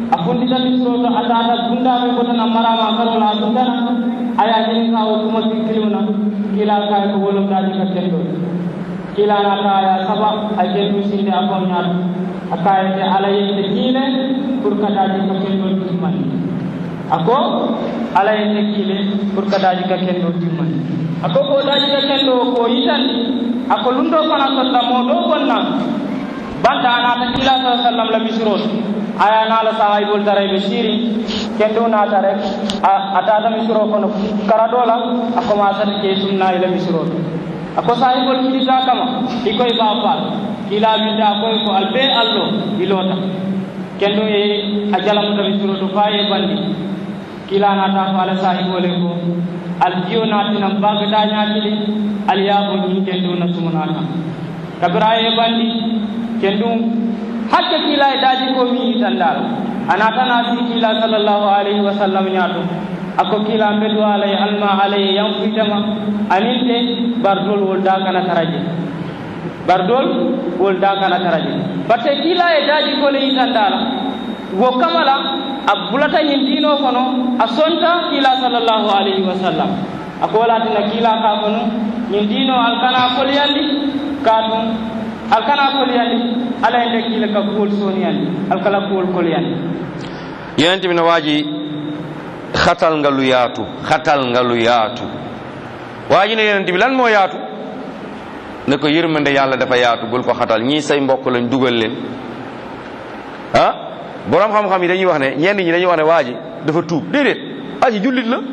a fundita misroto a tata bundaɓe botana marama karola a dundana aya jeni ka o kuma kiluna kila kay ko wolum daji ka kendo kila na ta aya saba a kendu sinde a fomñato a kayete ala yente kiile pour ka daji ka kendo timmani ako ala yente kiile pour ka daji ka kendo timmani ako ko daji ka kendo ko yitandi ako lundo fana sotta mo ɗo gonna banta anata kila sa sallam la misroto aya nala sahayibol darayɓe siri kendo nata rek a tata misro kono karaɗola a commencata ke sumna ila misroto ako sahibol kiɗita kama ikoye ba fal kila winde a koye ko albe allo ilota kendo e a jalamuta misroto fa e bandi kila nata ko ala sahibole ko al jiyo natinam bagata ñakiɗe aliyabo ñin kendo na sumunata kabira e bandi kendo hakke kila e daji ko mi yitandal anatana si kila sallllahu alayhi wa sallam ñaato ako kila mbeɗu alay alma alaye yanfuytama aninte bardol wol dakana taraje bardol wol dakana taraje batte kila e daji kole yitandala wo kamala a bulata ñin dino kono a sonta kila sallllahu alayhi wa sallam ako walatina kila ka kono ñin dino alkana kolyandi ka tum alkana kolyandi ala e ndekkile ka kuwol soniyandi alkala kuwol kolyandi yonent bi na waa ji xatal nga lu yaatu xatal nga lu yaatu waa ji ne yonent bi lan moo yaatu ne ko yërmande yàlla dafa yaatu bul ko xatal ñii say mbokk lañ dugal leen ah borom xam-xam yi dañuy wax ne ñenn ñi dañuy wax ne waa ji dafa tuub déedéet waa ji jullit la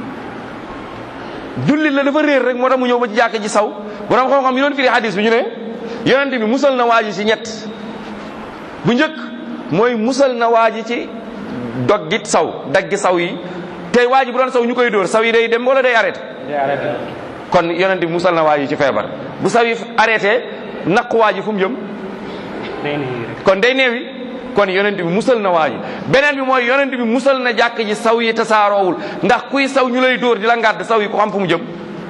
jullit la dafa réer rek moo tax mu ñëw ba ci jàkk ji saw borom xam-xam yi doon firi hadis bi ñu ne yonent bi musal na waa ji ci ñett bu njëkk mooy musal na waa ji ci doggit saw daggi saw yi tey waa ji bu doon saw ñu koy dóor saw yi day dem wala day arrêté kon yonent bi musal na waa ji ci feebar bu saw yi arrêté naq waa ji fu mu jëm kon day neewi kon yonent bi musal na waa ji beneen bi mooy yonent bi musal na jàkk ji saw yi tasaaroowul ndax kuy saw ñu lay dóor di la ngàdd saw yi ko xam fu mu jëm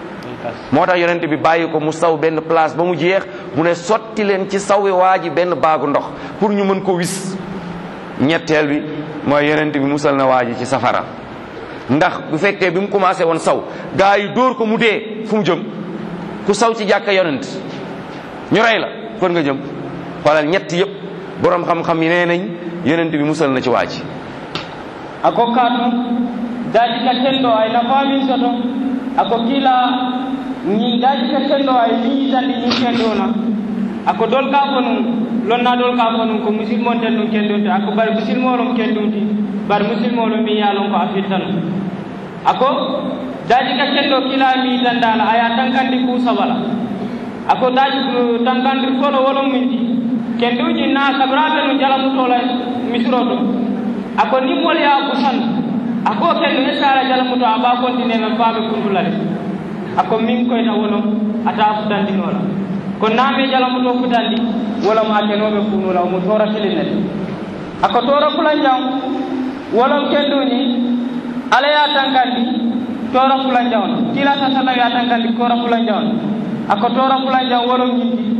moo tax yonent bi bàyyi ko mu saw benn place ba mu jeex mu ne sotti leen ci sawi waa ji benn baagu ndox pour ñu mën ko wis ñetteel bi mooy yonent bi musal na waa ji ci safara ndax bu fekkee bi mu commencé woon saw gaa yi dóor ko mu dee fu mu jëm ku saw ci jàkka yonent ñu rey la kon nga jëm xoolal ñett yëpp borom xam-xam yi nee nañ yonent bi musal na ci waa ji ako kaatu daji ka tendo ay nafamin soto ako kila ñin daji ka tendo ay ni yitandi ñin kendona ako dol ka ko nun lonna dol ka ko nun ko musilmon ten nun kendunte ako bari musilmolum kendunti bari musilmolum mi yalon ko a fittanu ako daji ka kendo kila mi yitandala aya tankandi ku sabala ako daji tankandi folo wolum minti kenduji na sabiraɓe no jalamutola misroto ako nimmol ya busan ako kendo e sara jalamuto a ɓa continue faɓe kundulale ako min koyta wono ata futandinola ko naame jalamuto futandi wala ma kenoɓe kunula omo tora silinete ako tora fulan jam wolon kenduni ala ya tankandi tora fulan jam kila sa sallam ya tankandi tora fulan jam ako tora fulan jam wolon jindi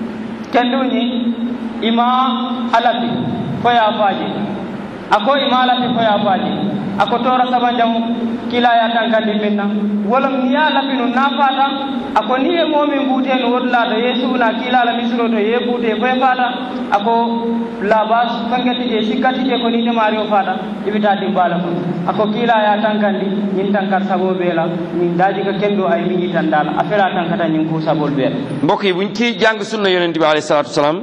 kenduni ima alati foya faji ako ima alati foya faji ako tora saban jam kila ya tankandi minna wolom niya lapinu na fata ako ni e momin butenu wotlado ye suuna kila la misiro to ye bute foye fata ako labas fangati je sikkati je ko ni temari o fata ibita dimbala ko ako kila ya tankandi ñin tankar sabo beela ñin daji ka kendo ay mi yitandala affaire a tankata ñin ku sabol beela mbokk yi buñ ci jàng sunna yonent bi alayhi salatu wasalaam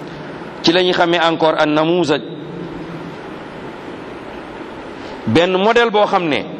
ci la ñuy xamee encore an namuzaj benn modèle boo xam ne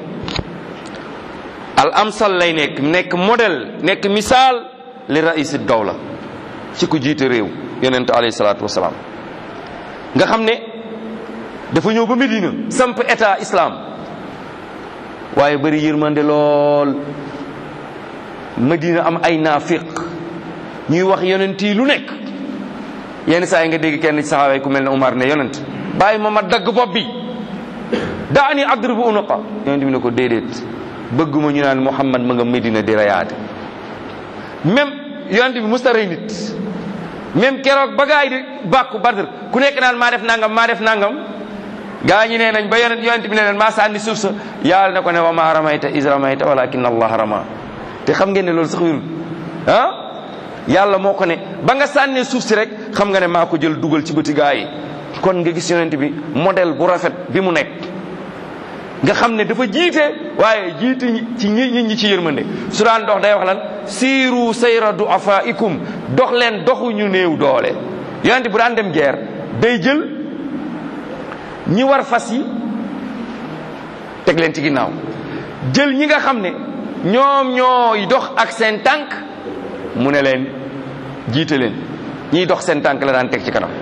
al amsal lay nekk nekk modèle nekk misaal li raïsi dawla ci ku jiite réew yonent alayhi salaatu wasalaam nga xam ne dafa ñëw ba Medina samp état islam waaye bëri yërmande lool Medina am ay naafiq ñuy wax yonent yi lu nekk yenn saa yi nga dégg kenn ci saxaaba yi ku mel ne Umar ne yonent bàyyi ma ma dagg bopp bi daani adribu unuqa yonent bi ne ko déedéet bëgguma ñu naan Muhammad ma nga Medina di rayaate même yonent bi musta rey nit même keroog ba gaay di bàkku Badr ku nekk naan maa def nangam maa def nangam gaa ñi nee nañ ba yonent yonent bi ne leen maa sànni suuf sa yàlla ne ko ne wa maa ramayta is ramayta walakin allah rama te xam ngeen ne loolu sax wérul ah yàlla moo ko ne ba nga sànnee suuf si rek xam nga ne maa ko jël dugal ci bëti gaa yi kon nga gis yonent bi modèle bu rafet bi mu nekk nga xam ne dafa jiite waaye jiite ci ñi ñi ñi ci yërmande su daan dox day wax lan siiru sayra duafaikum dox leen doxu ñu néew doole yonent bu daan dem guerre day jël ñi war fas yi teg leen ci ginnaaw jël ñi nga xam ne ñoom ñooy dox ak seen tànk mu ne leen jiite leen ñiy dox seen tànk la daan teg ci kanam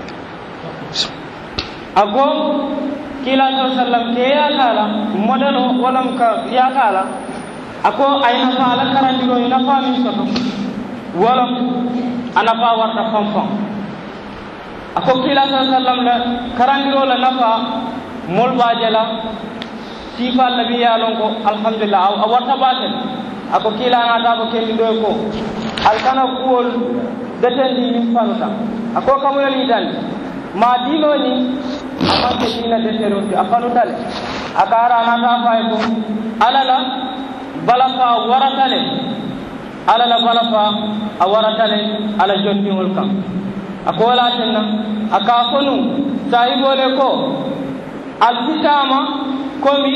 ako kiilato sallam ke yakala modèle o walam ka yakala ako ay nafa ala karandiro i nafa min soto walam a nafa warta fanfan ako kiilato sallam la karandiro la nafa mol baje la sifa labi yalon ko alhamdulillah a warta batel ako kiilanata ko kendiɗo ko alkana kuwol detendi min fanuta ako kamuyol yitandi ma diinoni amanke diina deteroti a fanutale a karanata fay ko alala bala fa waratale alala bala fa a waratale ala jondiŋol kam a ko walatenna a ka fonu sahibole ko alfitama komi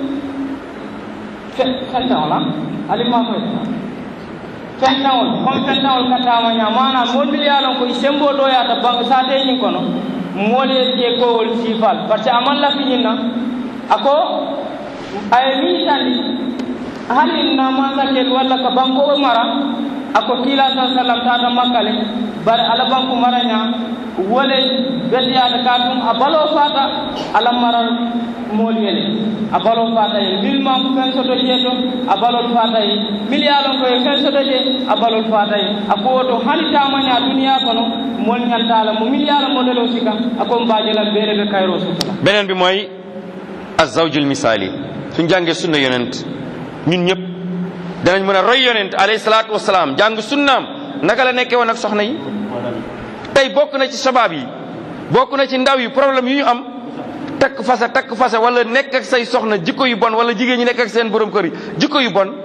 fentaŋola alima koy fentaŋol comme fentaŋol katama ña manam mobil yalon ko i sembo ɗoyata ban sateñin kono moolu ye je kowol siifal par ce que aman lafiñin na ako aye min tandi hani na mansakel walla ka banko o mara ako kiila sa sallam tata makkale bari ala banku maraña wole bediyata ka tum a balo fata ala maral moolu yele a balo fata ye mil manku fen soto je to a balol fata ye mil yalon koye fen soto je a balol fata ye a ko woto hani tamaña duniya kono mol ñantala mo mil yala modèle o sika ako mbajelam beere ɓe kayro sutala beneen bi mooy azawjul misaali suñ jàngee sunna yonent ñun ñëpp danañ mën a roy yonent alayhi salaatu wasalaam jàng sunnaam naka la nekkee woon ak soxna yi tey bokk na ci sabab yi bokk na ci ndaw yi problème yu ñu am takk fasa takk fasa wala nekk ak say soxna jikko yu bon wala jigéen ñi nekk ak seen borom kër yi jikko yu bon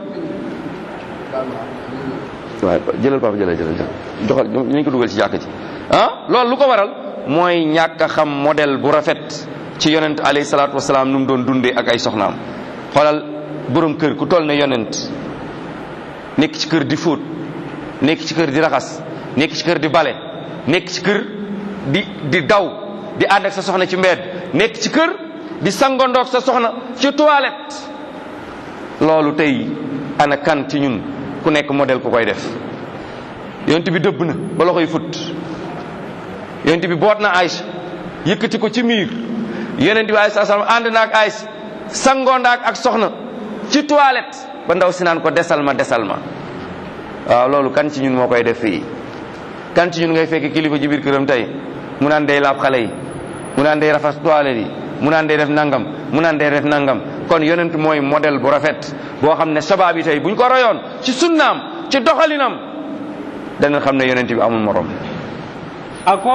waaye jëlal papa jëlal jëlal jëlal joxal ñu ko dugal ci jàkk ci ah loolu lu ko waral mooy ñàkk a xam modèle bu rafet ci yonent alayhi salaatu wasalaam nu mu doon dundee ak ay soxnaam xoolal borom kër ku toll ne yonent nekk ci kër di fóot nekk ci kër di raxas nekk ci kër di bale nekk ci kër di di daw di ànd ak sa soxna ci mbedd nekk ci kër di sangondoog sa soxna ci toilette loolu tey ana kan ci ñun ku nekk modèle ku koy def yonent bi dëbb na ba loxoy fut yonent bi boot na Aïcha yëkkati ko ci miir yonent bi alayhi salaam ànd na ak Aïcha sangondaak ak soxna ci toilette ba ndaw si naan ko desal ma desal ma waaw loolu kan ci ñun moo koy def fii kan ci ñun ngay fekk kilifa ci biir këram tey mu naan day laab xale yi mu naan day rafas toilette yi mu naan day def nangam mu naan day def nangam kon yonent mooy modèle bu rafet boo xam ne sabab yi tey buñ ko royoon ci sunnaam ci doxalinam dana xam ne yonent bi amul morom ako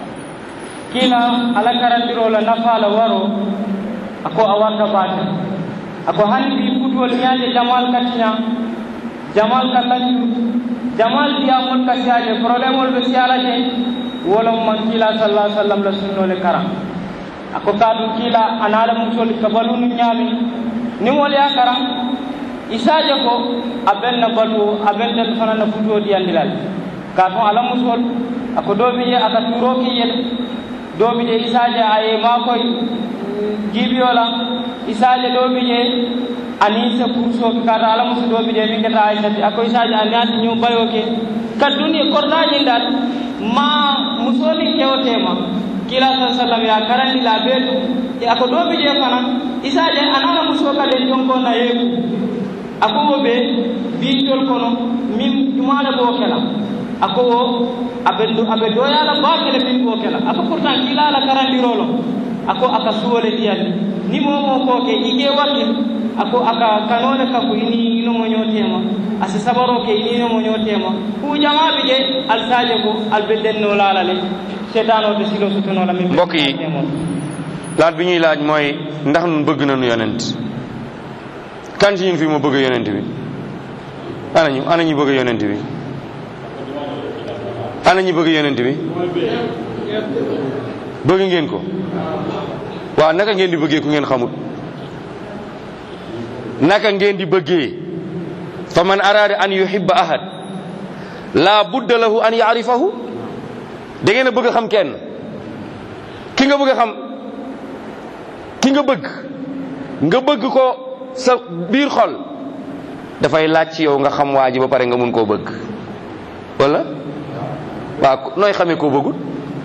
kila ala karandiro la nafa la waro ako a warta bata ako hani bi futwol ñaade jamal katiña jamal ka lañu jamal diyamol ka siyaje probléme ol ɓe siyala je wolom man kila sallah sallam la sunnole kara ako kaɗum kila anaala musol ka balunu ñaami nimol ya kara isaje ko a benna balu a benten fana na futuwo diyandilal ka tun ala musol ako dobi je aka turo ki yel dobi je isaje aye makoy jibiyola isaje dobi je ani se kurso ki kata ala musu dobi je min keta aisati ako isaje ani ati ñu bayo ke kaduni kordaji dal ma musoli kewtema kila sa sallam ya karandi la betu e ako dobi je fana isaje anana muso kade jonko na yeku ako wo be bintol kono min jumala bo kela ako wo aɓe aɓe doyala bakele min ko kela ako pourtant kilala karandirolo ako aka suwole ɗiyandi ni momo koke ike wakkil ako aka kanole kako ini inomo ñotema asi sabaro ke ini inomo ñotema ku jamaɓe je alsaje ko alɓe dennolala le setan o to silo sutunola min mbokk yi laaj bi ñuy laaj mooy ndax nun bëgg nañu yonent kan ci ñun fii moo bëgg yonent bi ana ñu ana ñu bëgg yonent bi ana ñu bëgg yonent bi bëgg ngeen ko waaw naka ngeen di bëggee ku ngeen xamut naka ngeen di bëggee fa man araada an yuhibba ahad la budda lahu an yaarifahu da ngeen a bëgg a xam kenn ki nga bëgg a xam ki nga bëgg nga bëgg ko sa biir xol dafay laaj ci yow nga xam waa ji ba pare nga mun koo bëgg wala waaw nooy xamee koo bëggul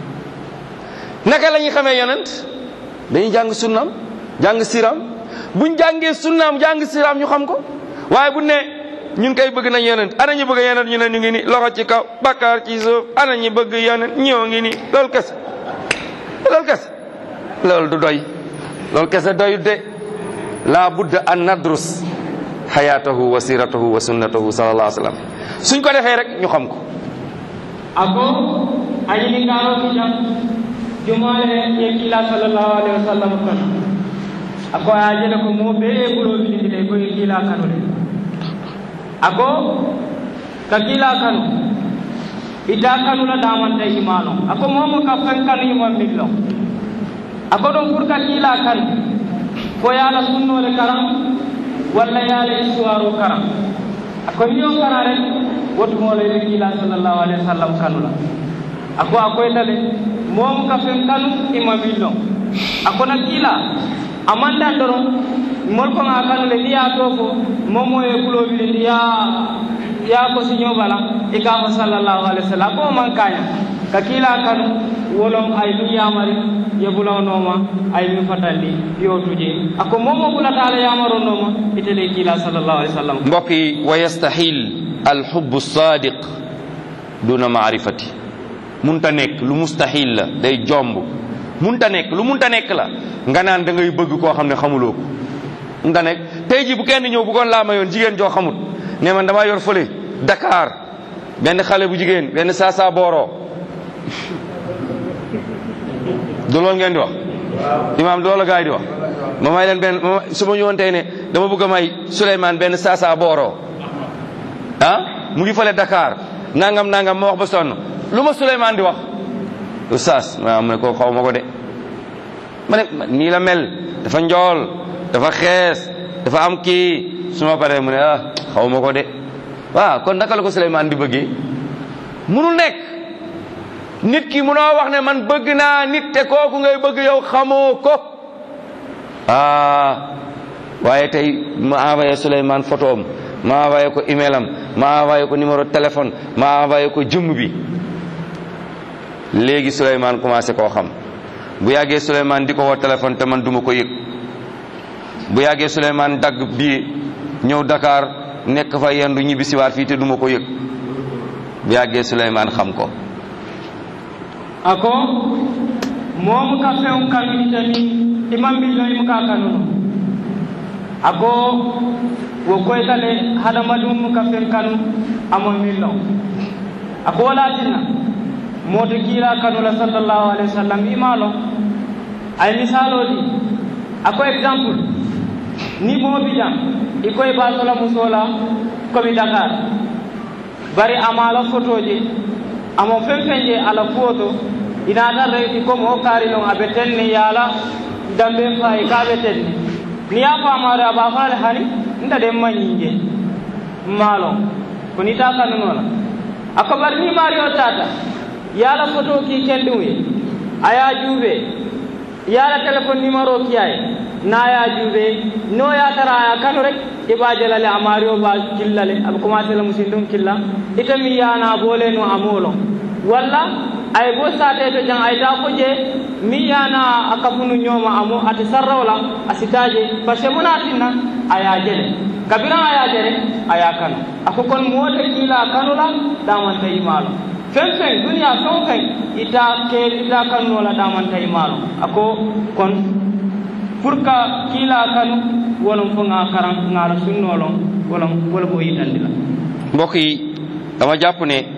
naka la ñuy xamee yonent dañuy jàng sunnaam jàng siram buñ jàngee sunnaam jàng siram ñu xam ko waaye bu ne ñun kay bëgg nañ yonent ana ñu bëgg yonent ñu ne ñu ngi ni loxo ci kaw bakkaar ci suuf ana ñu bëgg yonent ñëw ngi ni loolu kese loolu kese loolu du doy loolu kese doyut de la budda an nadrus hayatahu wa siratahu wa sunnatahu sallallahu alayhi wa sallam suñ ko defee rek ñu xam ko ako añini ngaro kijam jumale ye kila sallallahu alaihi wasallam kan ako ajele ko mo be e bulo bidinde ko ye kila kanule ako ka kila kanu ita kanula damanta imano ako momo ka fen kanu imam millo ako don pour ka kila kan ko yala sunnole karam walla yala histoire karam ako niyo kara rek wotumolo ɓe kiila sallllahu alayhi wa sallam kanula ako a koytale moom ka fen kanu ima millo ako na kiila a mandan doron mol ko nga kanule ni ya to ko momo e kulobili ndi ya ya ko siño bala i ka fo sallllahu alayhi wa sallam ko man kaña ka kiila kanu wolon ay min yamari yebulanoma ay min fatandi yo tuje ako momo ɓulatala yamaronoma itele kiila sallllahu alayhi wa sallam mbokk yi wa yastahil alxubbu sadiq duna maarifati munta nekk lu mustahil la day jomb munta nekk lu munta nekk la nga naan da ngay bëgg koo xam ne xamuloo ko munta nekk tey ji bu kenn ñëw bu koon laa mayoon jigéen joo xamut ne man damaa yor fële Dakar benn xale bu jigéen benn saasa booroo du loolu ngeen di wax imaam loolu la gaa yi di wax ma may leen benn su ma ñëwoon tey ne dama bëgg a may Souleymane benn saasa booroo ah mu ngi fële Dakar nangam nangam ma wax ba sonn lu ma Souleymane di wax oustaz ma mu ne ko xaw ma ko de ma ne nii la mel dafa njool dafa xees dafa am kii su ma paree mu ne ah xaw ma ko de waaw kon naka la ko Souleymane di bëggee munul nekk nit ki munoo wax ne man bëgg naa nit te kooku ngay bëgg yow xamoo ko ah waaye tey ma envoyé Souleymane photo am ma envoyé ko email am ma envoyé ko numéro téléphone ma envoyé ko jëmm bi léegi Souleymane commencé koo xam bu yàggee Souleymane di ko woo téléphone te man duma ko yëg bu yàggee Souleymane dagg bii ñëw Dakar nekk fa yendu ñibbi siwaat fii te duma ko yëg bu yàggee Souleymane xam ko ako momu ka feŋ kanu itani imam billo imu ka kanuno ako wo koytale hadamadum mu ka feŋ kanu amo millo ako walatinna moto kiila kanula sallallahu alayhi wa sallam imalo ay misalo di ako exemple ni mobi jam i koye basola musola komi dakar bari amala photoje amo fen fen je ala kuwoto inata rewti comme o kaari noon aɓe tenni yaala dambe fayi kaɓe tenni ni ya famare aba faale hani nda ɗen mañinje maalo ko ni ta kanunola ako bari ni mari o tata yaala photo ki kenduye aya juuɓe yaala téléphone numéro kiyaye naya juuɓe no yatara aya kanu rek iɓa jalale a mari o ba killale aɓe commencé la musin ɗum killa itami yana boole no amolo walla ay bo sate to jang ay ta ko je mi yana akafunu nyoma amu ati sarrawla asitaje parce que munatinna aya jele kabira aya jele aya kanu ako kon mota kila kanula damanta imalo fen fen duniya fen fen ita ke ita kanu la damanta imalo ako kon pour ka kila kanu wolon fo nga karan ngara sunnolon wolon wala bo yitandila mbokk yi dama jàpp ne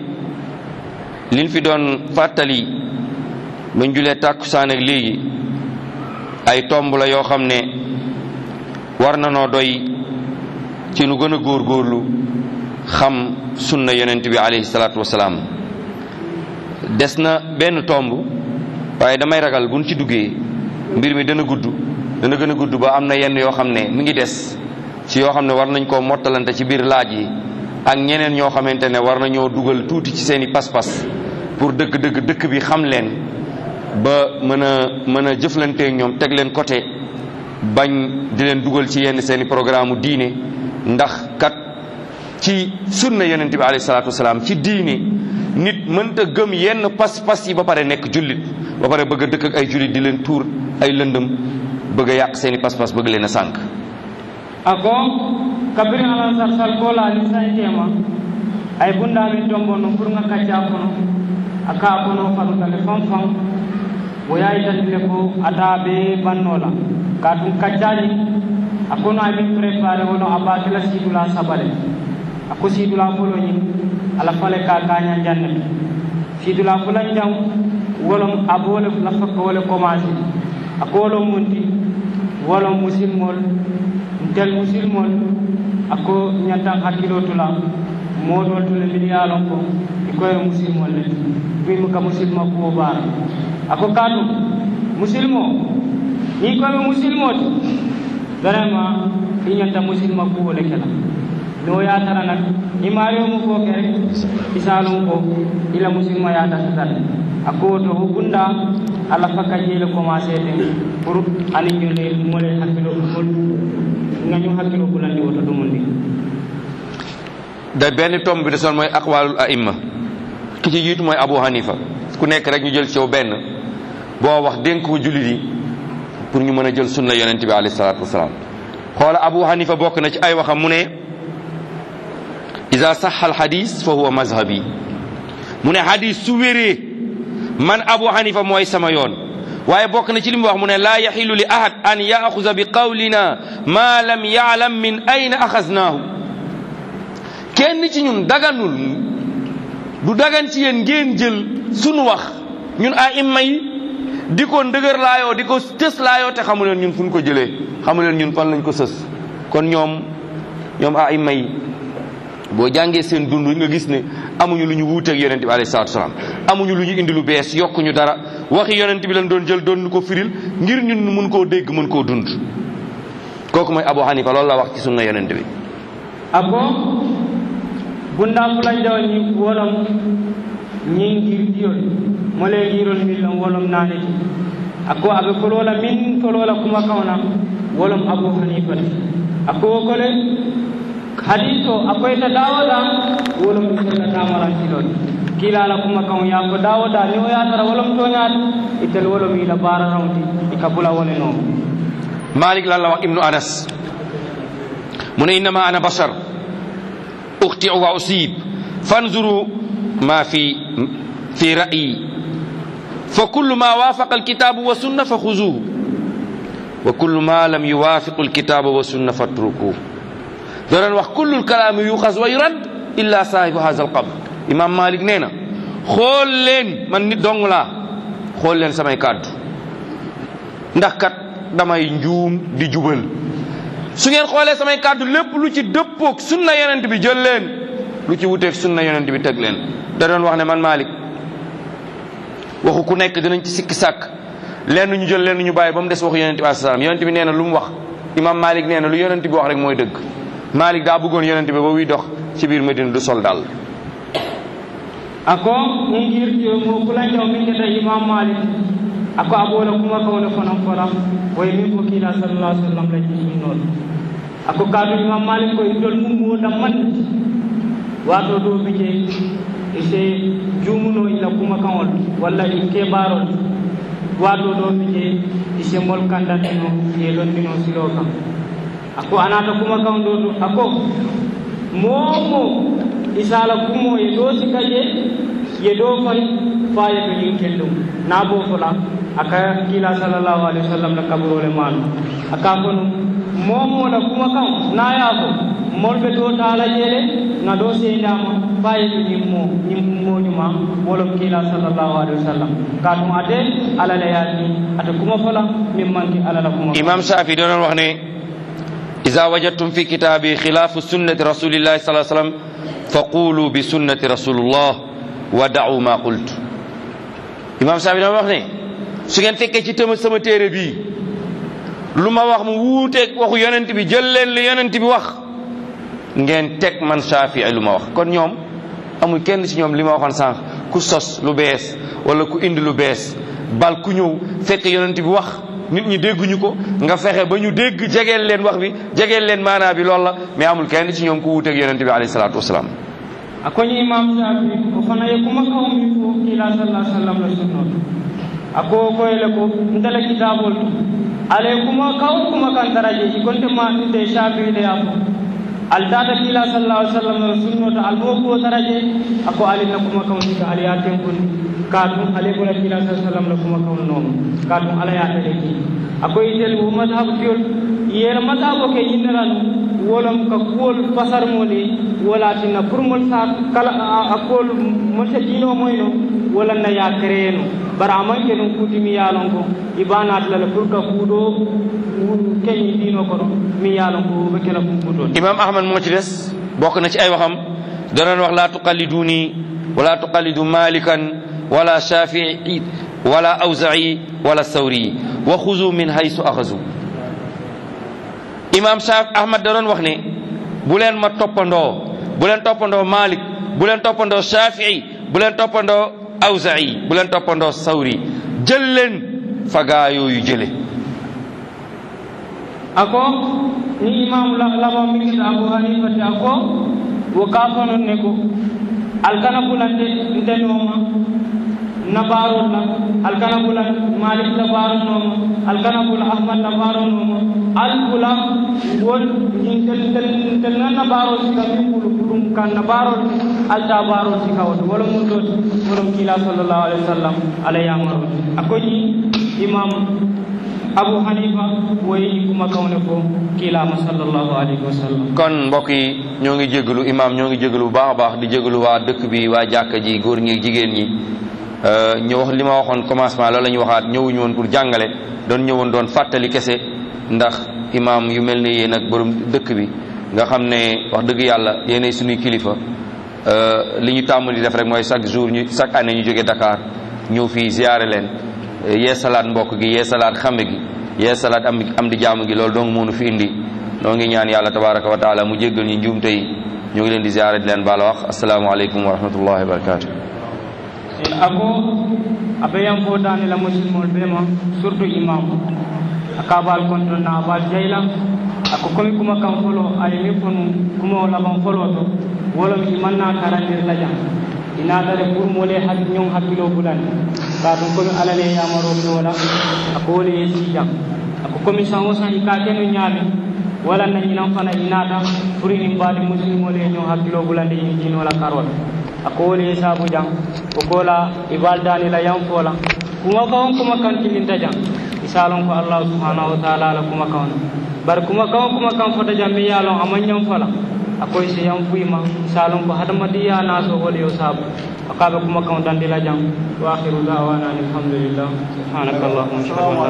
liñ fi doon fàttali ba julee tàkkusaan ak léegi ay tomb la yoo xam ne war na noo doy ci nu gën a góorgóorlu xam sunna yonent bi alayhi salaatu wasalaam des na benn tomb waaye damay ragal buñ ci duggee mbir mi dana gudd dana gën a gudd ba am na yenn yoo xam ne mi ngi des ci yoo xam ne war nañ koo mottalante ci biir laaj yi ak ñeneen ñoo xamante ne war nañoo dugal tuuti ci seeni pas-pas pour dëgg-dëgg dëkk bi xam leen ba mën a mën a jëflanteeg ñoom teg leen côté bañ di leen dugal ci yenn seeni programme diine ndax kat ci sunna yonent bi alayhi salaatu wasalaam ci diine nit mënta gëm yenn pas-pas yi ba pare nekk jullit ba pare bëgg a dëkk ak ay jullit di leen tuur ay lëndëm bëgg a yàq seeni pas-pas bëgg leen a sànk ako kabiri ala sar sal kola ali sankema ay bunda min tombono pour nga kacca kono aka kono farutale fam fam wo yayitandile ko ata be bannola ka tum kaccaji a kono amin préparé wono a batila sidula sabale ako sidula foloñi ala fale ka kaña jannete sidula fulan jam wolom abole lafakka wole commencé ako wolom munti wolom musilmol ntel musilmol ako ñantan hakkilo tula moɗol tule mbiɗa yaalon ko e koyre musilmol le mbimo ka musilma kuwo baara ako kaatu musilmo ni koyɓe musilmote vraiment i ñanta musilma kuwo le kela no yatara nak imariomu fo ke rek isalum ko ila musilma yata sitale ako to ho bunda ala fakka jeele commencé ten pour ani ñone mole hakkilo mol ngañu hakkilo bulandi woto ɗumundi da benn tomb bi desoon mooy aqwalul aimma ki ci jiitu mooy abu hanifa ku nekk rek ñu jël ci yow benn boo wax dénk ko jullit yi pour ñu mën a jël sunna yonent bi alayhi salaatu wasalaam xoola abu hanifa bokk na ci ay waxam mu ne ida saxa al hadis fa huwa mazhabi mu ne hadis su wéree man abu hanifa mooy sama yoon waaye bokk na ci li mu wax mu ne laa yaxilu li ahad an yaaxuza bi qawlina ma lam yaalam min ayna axaznaahu kenn ci ñun daganul du dagan ci yéen ngeen jël sunu wax ñun a imma yi di ko ndëgër laayoo di ko tës laayoo te xamu leen ñun fu ñu ko jëlee xamu leen ñun fan lañ ko sës kon ñoom ñoom a imma yi boo jàngee seen dund nga gis ne amuñu lu ñu wuuteeg yonent bi alayhi salaatu salaam amuñu lu ñu indi lu bees yokkuñu dara waxi yonent bi lañ doon jël doon ko firil ngir ñun mun koo dégg mun koo dund kooku mooy Abu Hanifa loolu la wax ci sunna yonent bi ako bunda fulanjaw ñi wolom ñin girgiyol mole girol millon wolom naneti ako aɓe folola min folola kuma kawna wolom abou hanifati ako wokole hadis o akoyta dawoda wolom ittata tamarantilol kilala kuma kaw yako dawoda ni o yatara wolom toñade itel wolom ila bara rawti ika bula wole noon malik lan la wax ibnu anas mu ne innama ana bashar ukhti'u wa usib fanzuru ma fi fi ra'yi fa kullu ma wafaqa alkitabu wa sunna fa khuzuhu wa kullu ma lam yuwafiq alkitaba wa sunna fatrukuhu doon wax kullu alkalami yuxas wa yurad illa sahibu hadha alqabr imam malik nee na xool leen man nit dong laa xool leen samay kàddu ndax kat damay njuum di jubal su ngeen xoolee samay kàddu lépp lu ci dëppoog sunna yonent bi jël leen lu ci wuteeg sunna yonent bi teg leen da doon wax ne man Malik waxu ku nekk dinañ ci sikki sàkk lenn ñu jël lenn ñu bàyyi ba mu des waxu yonent bi alayhi salaam yonent bi nee na lu mu wax imam Malik nee na lu yonent bi wax rek mooy dëgg Malik daa bëggoon yonent bi ba wuy dox ci biir Medina du sol daal ako ñin girtiyo mo fulanjaw min keta imam malik ako abola kuma kawne fonon fora woye min ko kiila sallallah sallam la jiminol ako kaatu imam malik ko idol mum woda man wato do bi je ise jumuno ila kuma kawol walla i kebarol wato do bi je ise mol kandantino ye londino silo kam ako anata kuma kaw do do ako momo isala kumo ye do sikaje ye do fay faye to yin kellum na bo fola aka kila sallallahu alaihi wasallam la kaburole maano aka kono momo la kuma kan na ya ko molɓe to taala jeele na ɗo seydama fayiɗo ñimmo ñimmoñuma wolom kiila sallllahu alayhi wa sallam ka ɗum ate alala yaati ate kuma fola min manki alala kuma imam shafi donon wax ne ida wajadtum fi kitabi khilafu sunnati rasulillahi sa sallam fa qulu bi sunnati rasulullah wa da'u ma qultu imam shafi doon wax ne su ngeen fekkee ci tëma sama téere bii lu ma wax mu wuuteeg waxu yonent bi jël leen li yonent bi wax ngeen teg man Shaafi lu ma wax kon ñoom amul kenn ci ñoom li ma waxoon sànq ku sos lu bees wala ku indi lu bees bal ku ñëw fekk yonent bi wax nit ñi dégguñu ko nga fexe ba ñu dégg jegeel leen wax bi jegeel leen maanaa bi loolu la mais amul kenn ci ñoom ku wuuteeg yonent bi alayhi salaatu wasalaam akoñi imam shafi o fana ye kuma kawmi fo kiila sallah sallam la sunnoto ako koyle ko ndele kitabol to ale kuma kaw kuma kan daraje i konte ma nde shafi de ya fo al tata kiila sallallahu alaihi wasallam la sunnoto al mo ko daraje ako alina kuma kaw sika ali ya tenkundi ka tum ale bola kiila sallallahu alaihi wasallam la kuma kaw nooma ka tum ala ya tade ki ako itel wo madhab fiol yela madhabo ke yinniranu wolom ka kuwol fasarmoli wolatinna pour mol sa kala a kuwol molta diino moyno wolanna ya créeno bara amanke ɗum kutimi yaalon ko ibanatlala pour que kuuɗo keñi diino kono mi yaalon ko ɓe kela kum kutol imam ahmad moo ci des bokk na ci ay waxam danoon wax la tuqalliduni wala tuqallidu malikan wala shafii wala awzai wala sawri wa xuzu min haysu axazu imam shaf ahmad da doon wax ne bu leen ma toppandoo bu leen toppandoo malik bu leen toppandoo shafii bu leen toppandoo awzai bu leen toppandoo sawri jël leen fagaa yooyu jële ako ni imam laba mingita abu hanifati ako wo kafanon ne ko alkana bulante ntenoma nabarol la alkana bula malik la baro noma alkana bula ahmad la baro noma al bula won tel tel tel na nabaro sika min bulu bulum kan nabaro al ta baro sika wala wala mun do wala kila sallallahu alaihi wasallam alay amaru akoji imam abu hanifa woyi kuma kawne ko kilama sallallahu alaihi wasallam kon mbokk yi ñoo ngi jégalu imam ñoo ngi jégalu bu baax a baax di jégalu waa dëkk bi waa jàkka ji góor ñi jigéen ñi ñu wax li ma waxoon commencement loolu la ñu waxaat ñëwuñu woon pour jàngale doon ñëwoon doon fàttali kese ndax imam yu mel ni yéen ak borom dëkk bi nga xam ne wax dëgg yàlla yéenay suñuy kilifa li ñu tàmm di def rek mooy chaque jour ñu chaque année ñu jógee Dakar ñëw fii ziyaare leen yee salaat mbokk gi yee salaat xame gi yee salaat am am di jaamu gi loolu donc mënu fi indi noo ngi ñaan yàlla tabaraka wa taala mu jéggal ñu njuumte yi ñu ngi leen di ziyaare di leen baal wax asalaamaaleykum wa rahmatullahi wa barakatuh ako aɓeyan fotani la musilmol ɓema surtout imam aka bal konto na bal jayla ako komi kuma kan folo ay mi fonu kuma laban folo to wolom imanna karandir la jam inatare pour mole hak ñong hakkilo bulani ka ɗum komi alale yamaro ɗola ako wole ye sijam ako komi san o san ika keno ñaami wala na ñinan fana inata pour ini mbaɗi musilmole ñong hakkilo bulandi ini jinola karol ako wole ye sabu jam o kola ibaldani la yan fola kuma kawon kuma kan tilinta jam isalon ko allah subhanahu wa ta'ala la kuma kawon bar kuma kawon kuma kan fota jam mi yalon aman yan fola akoy si yan fuyma isalon ko hadamadiya naso wole yo sabu akaɓe kuma kawon dandila jam wa akhiru dawana alhamdulillah subhanaka allahumma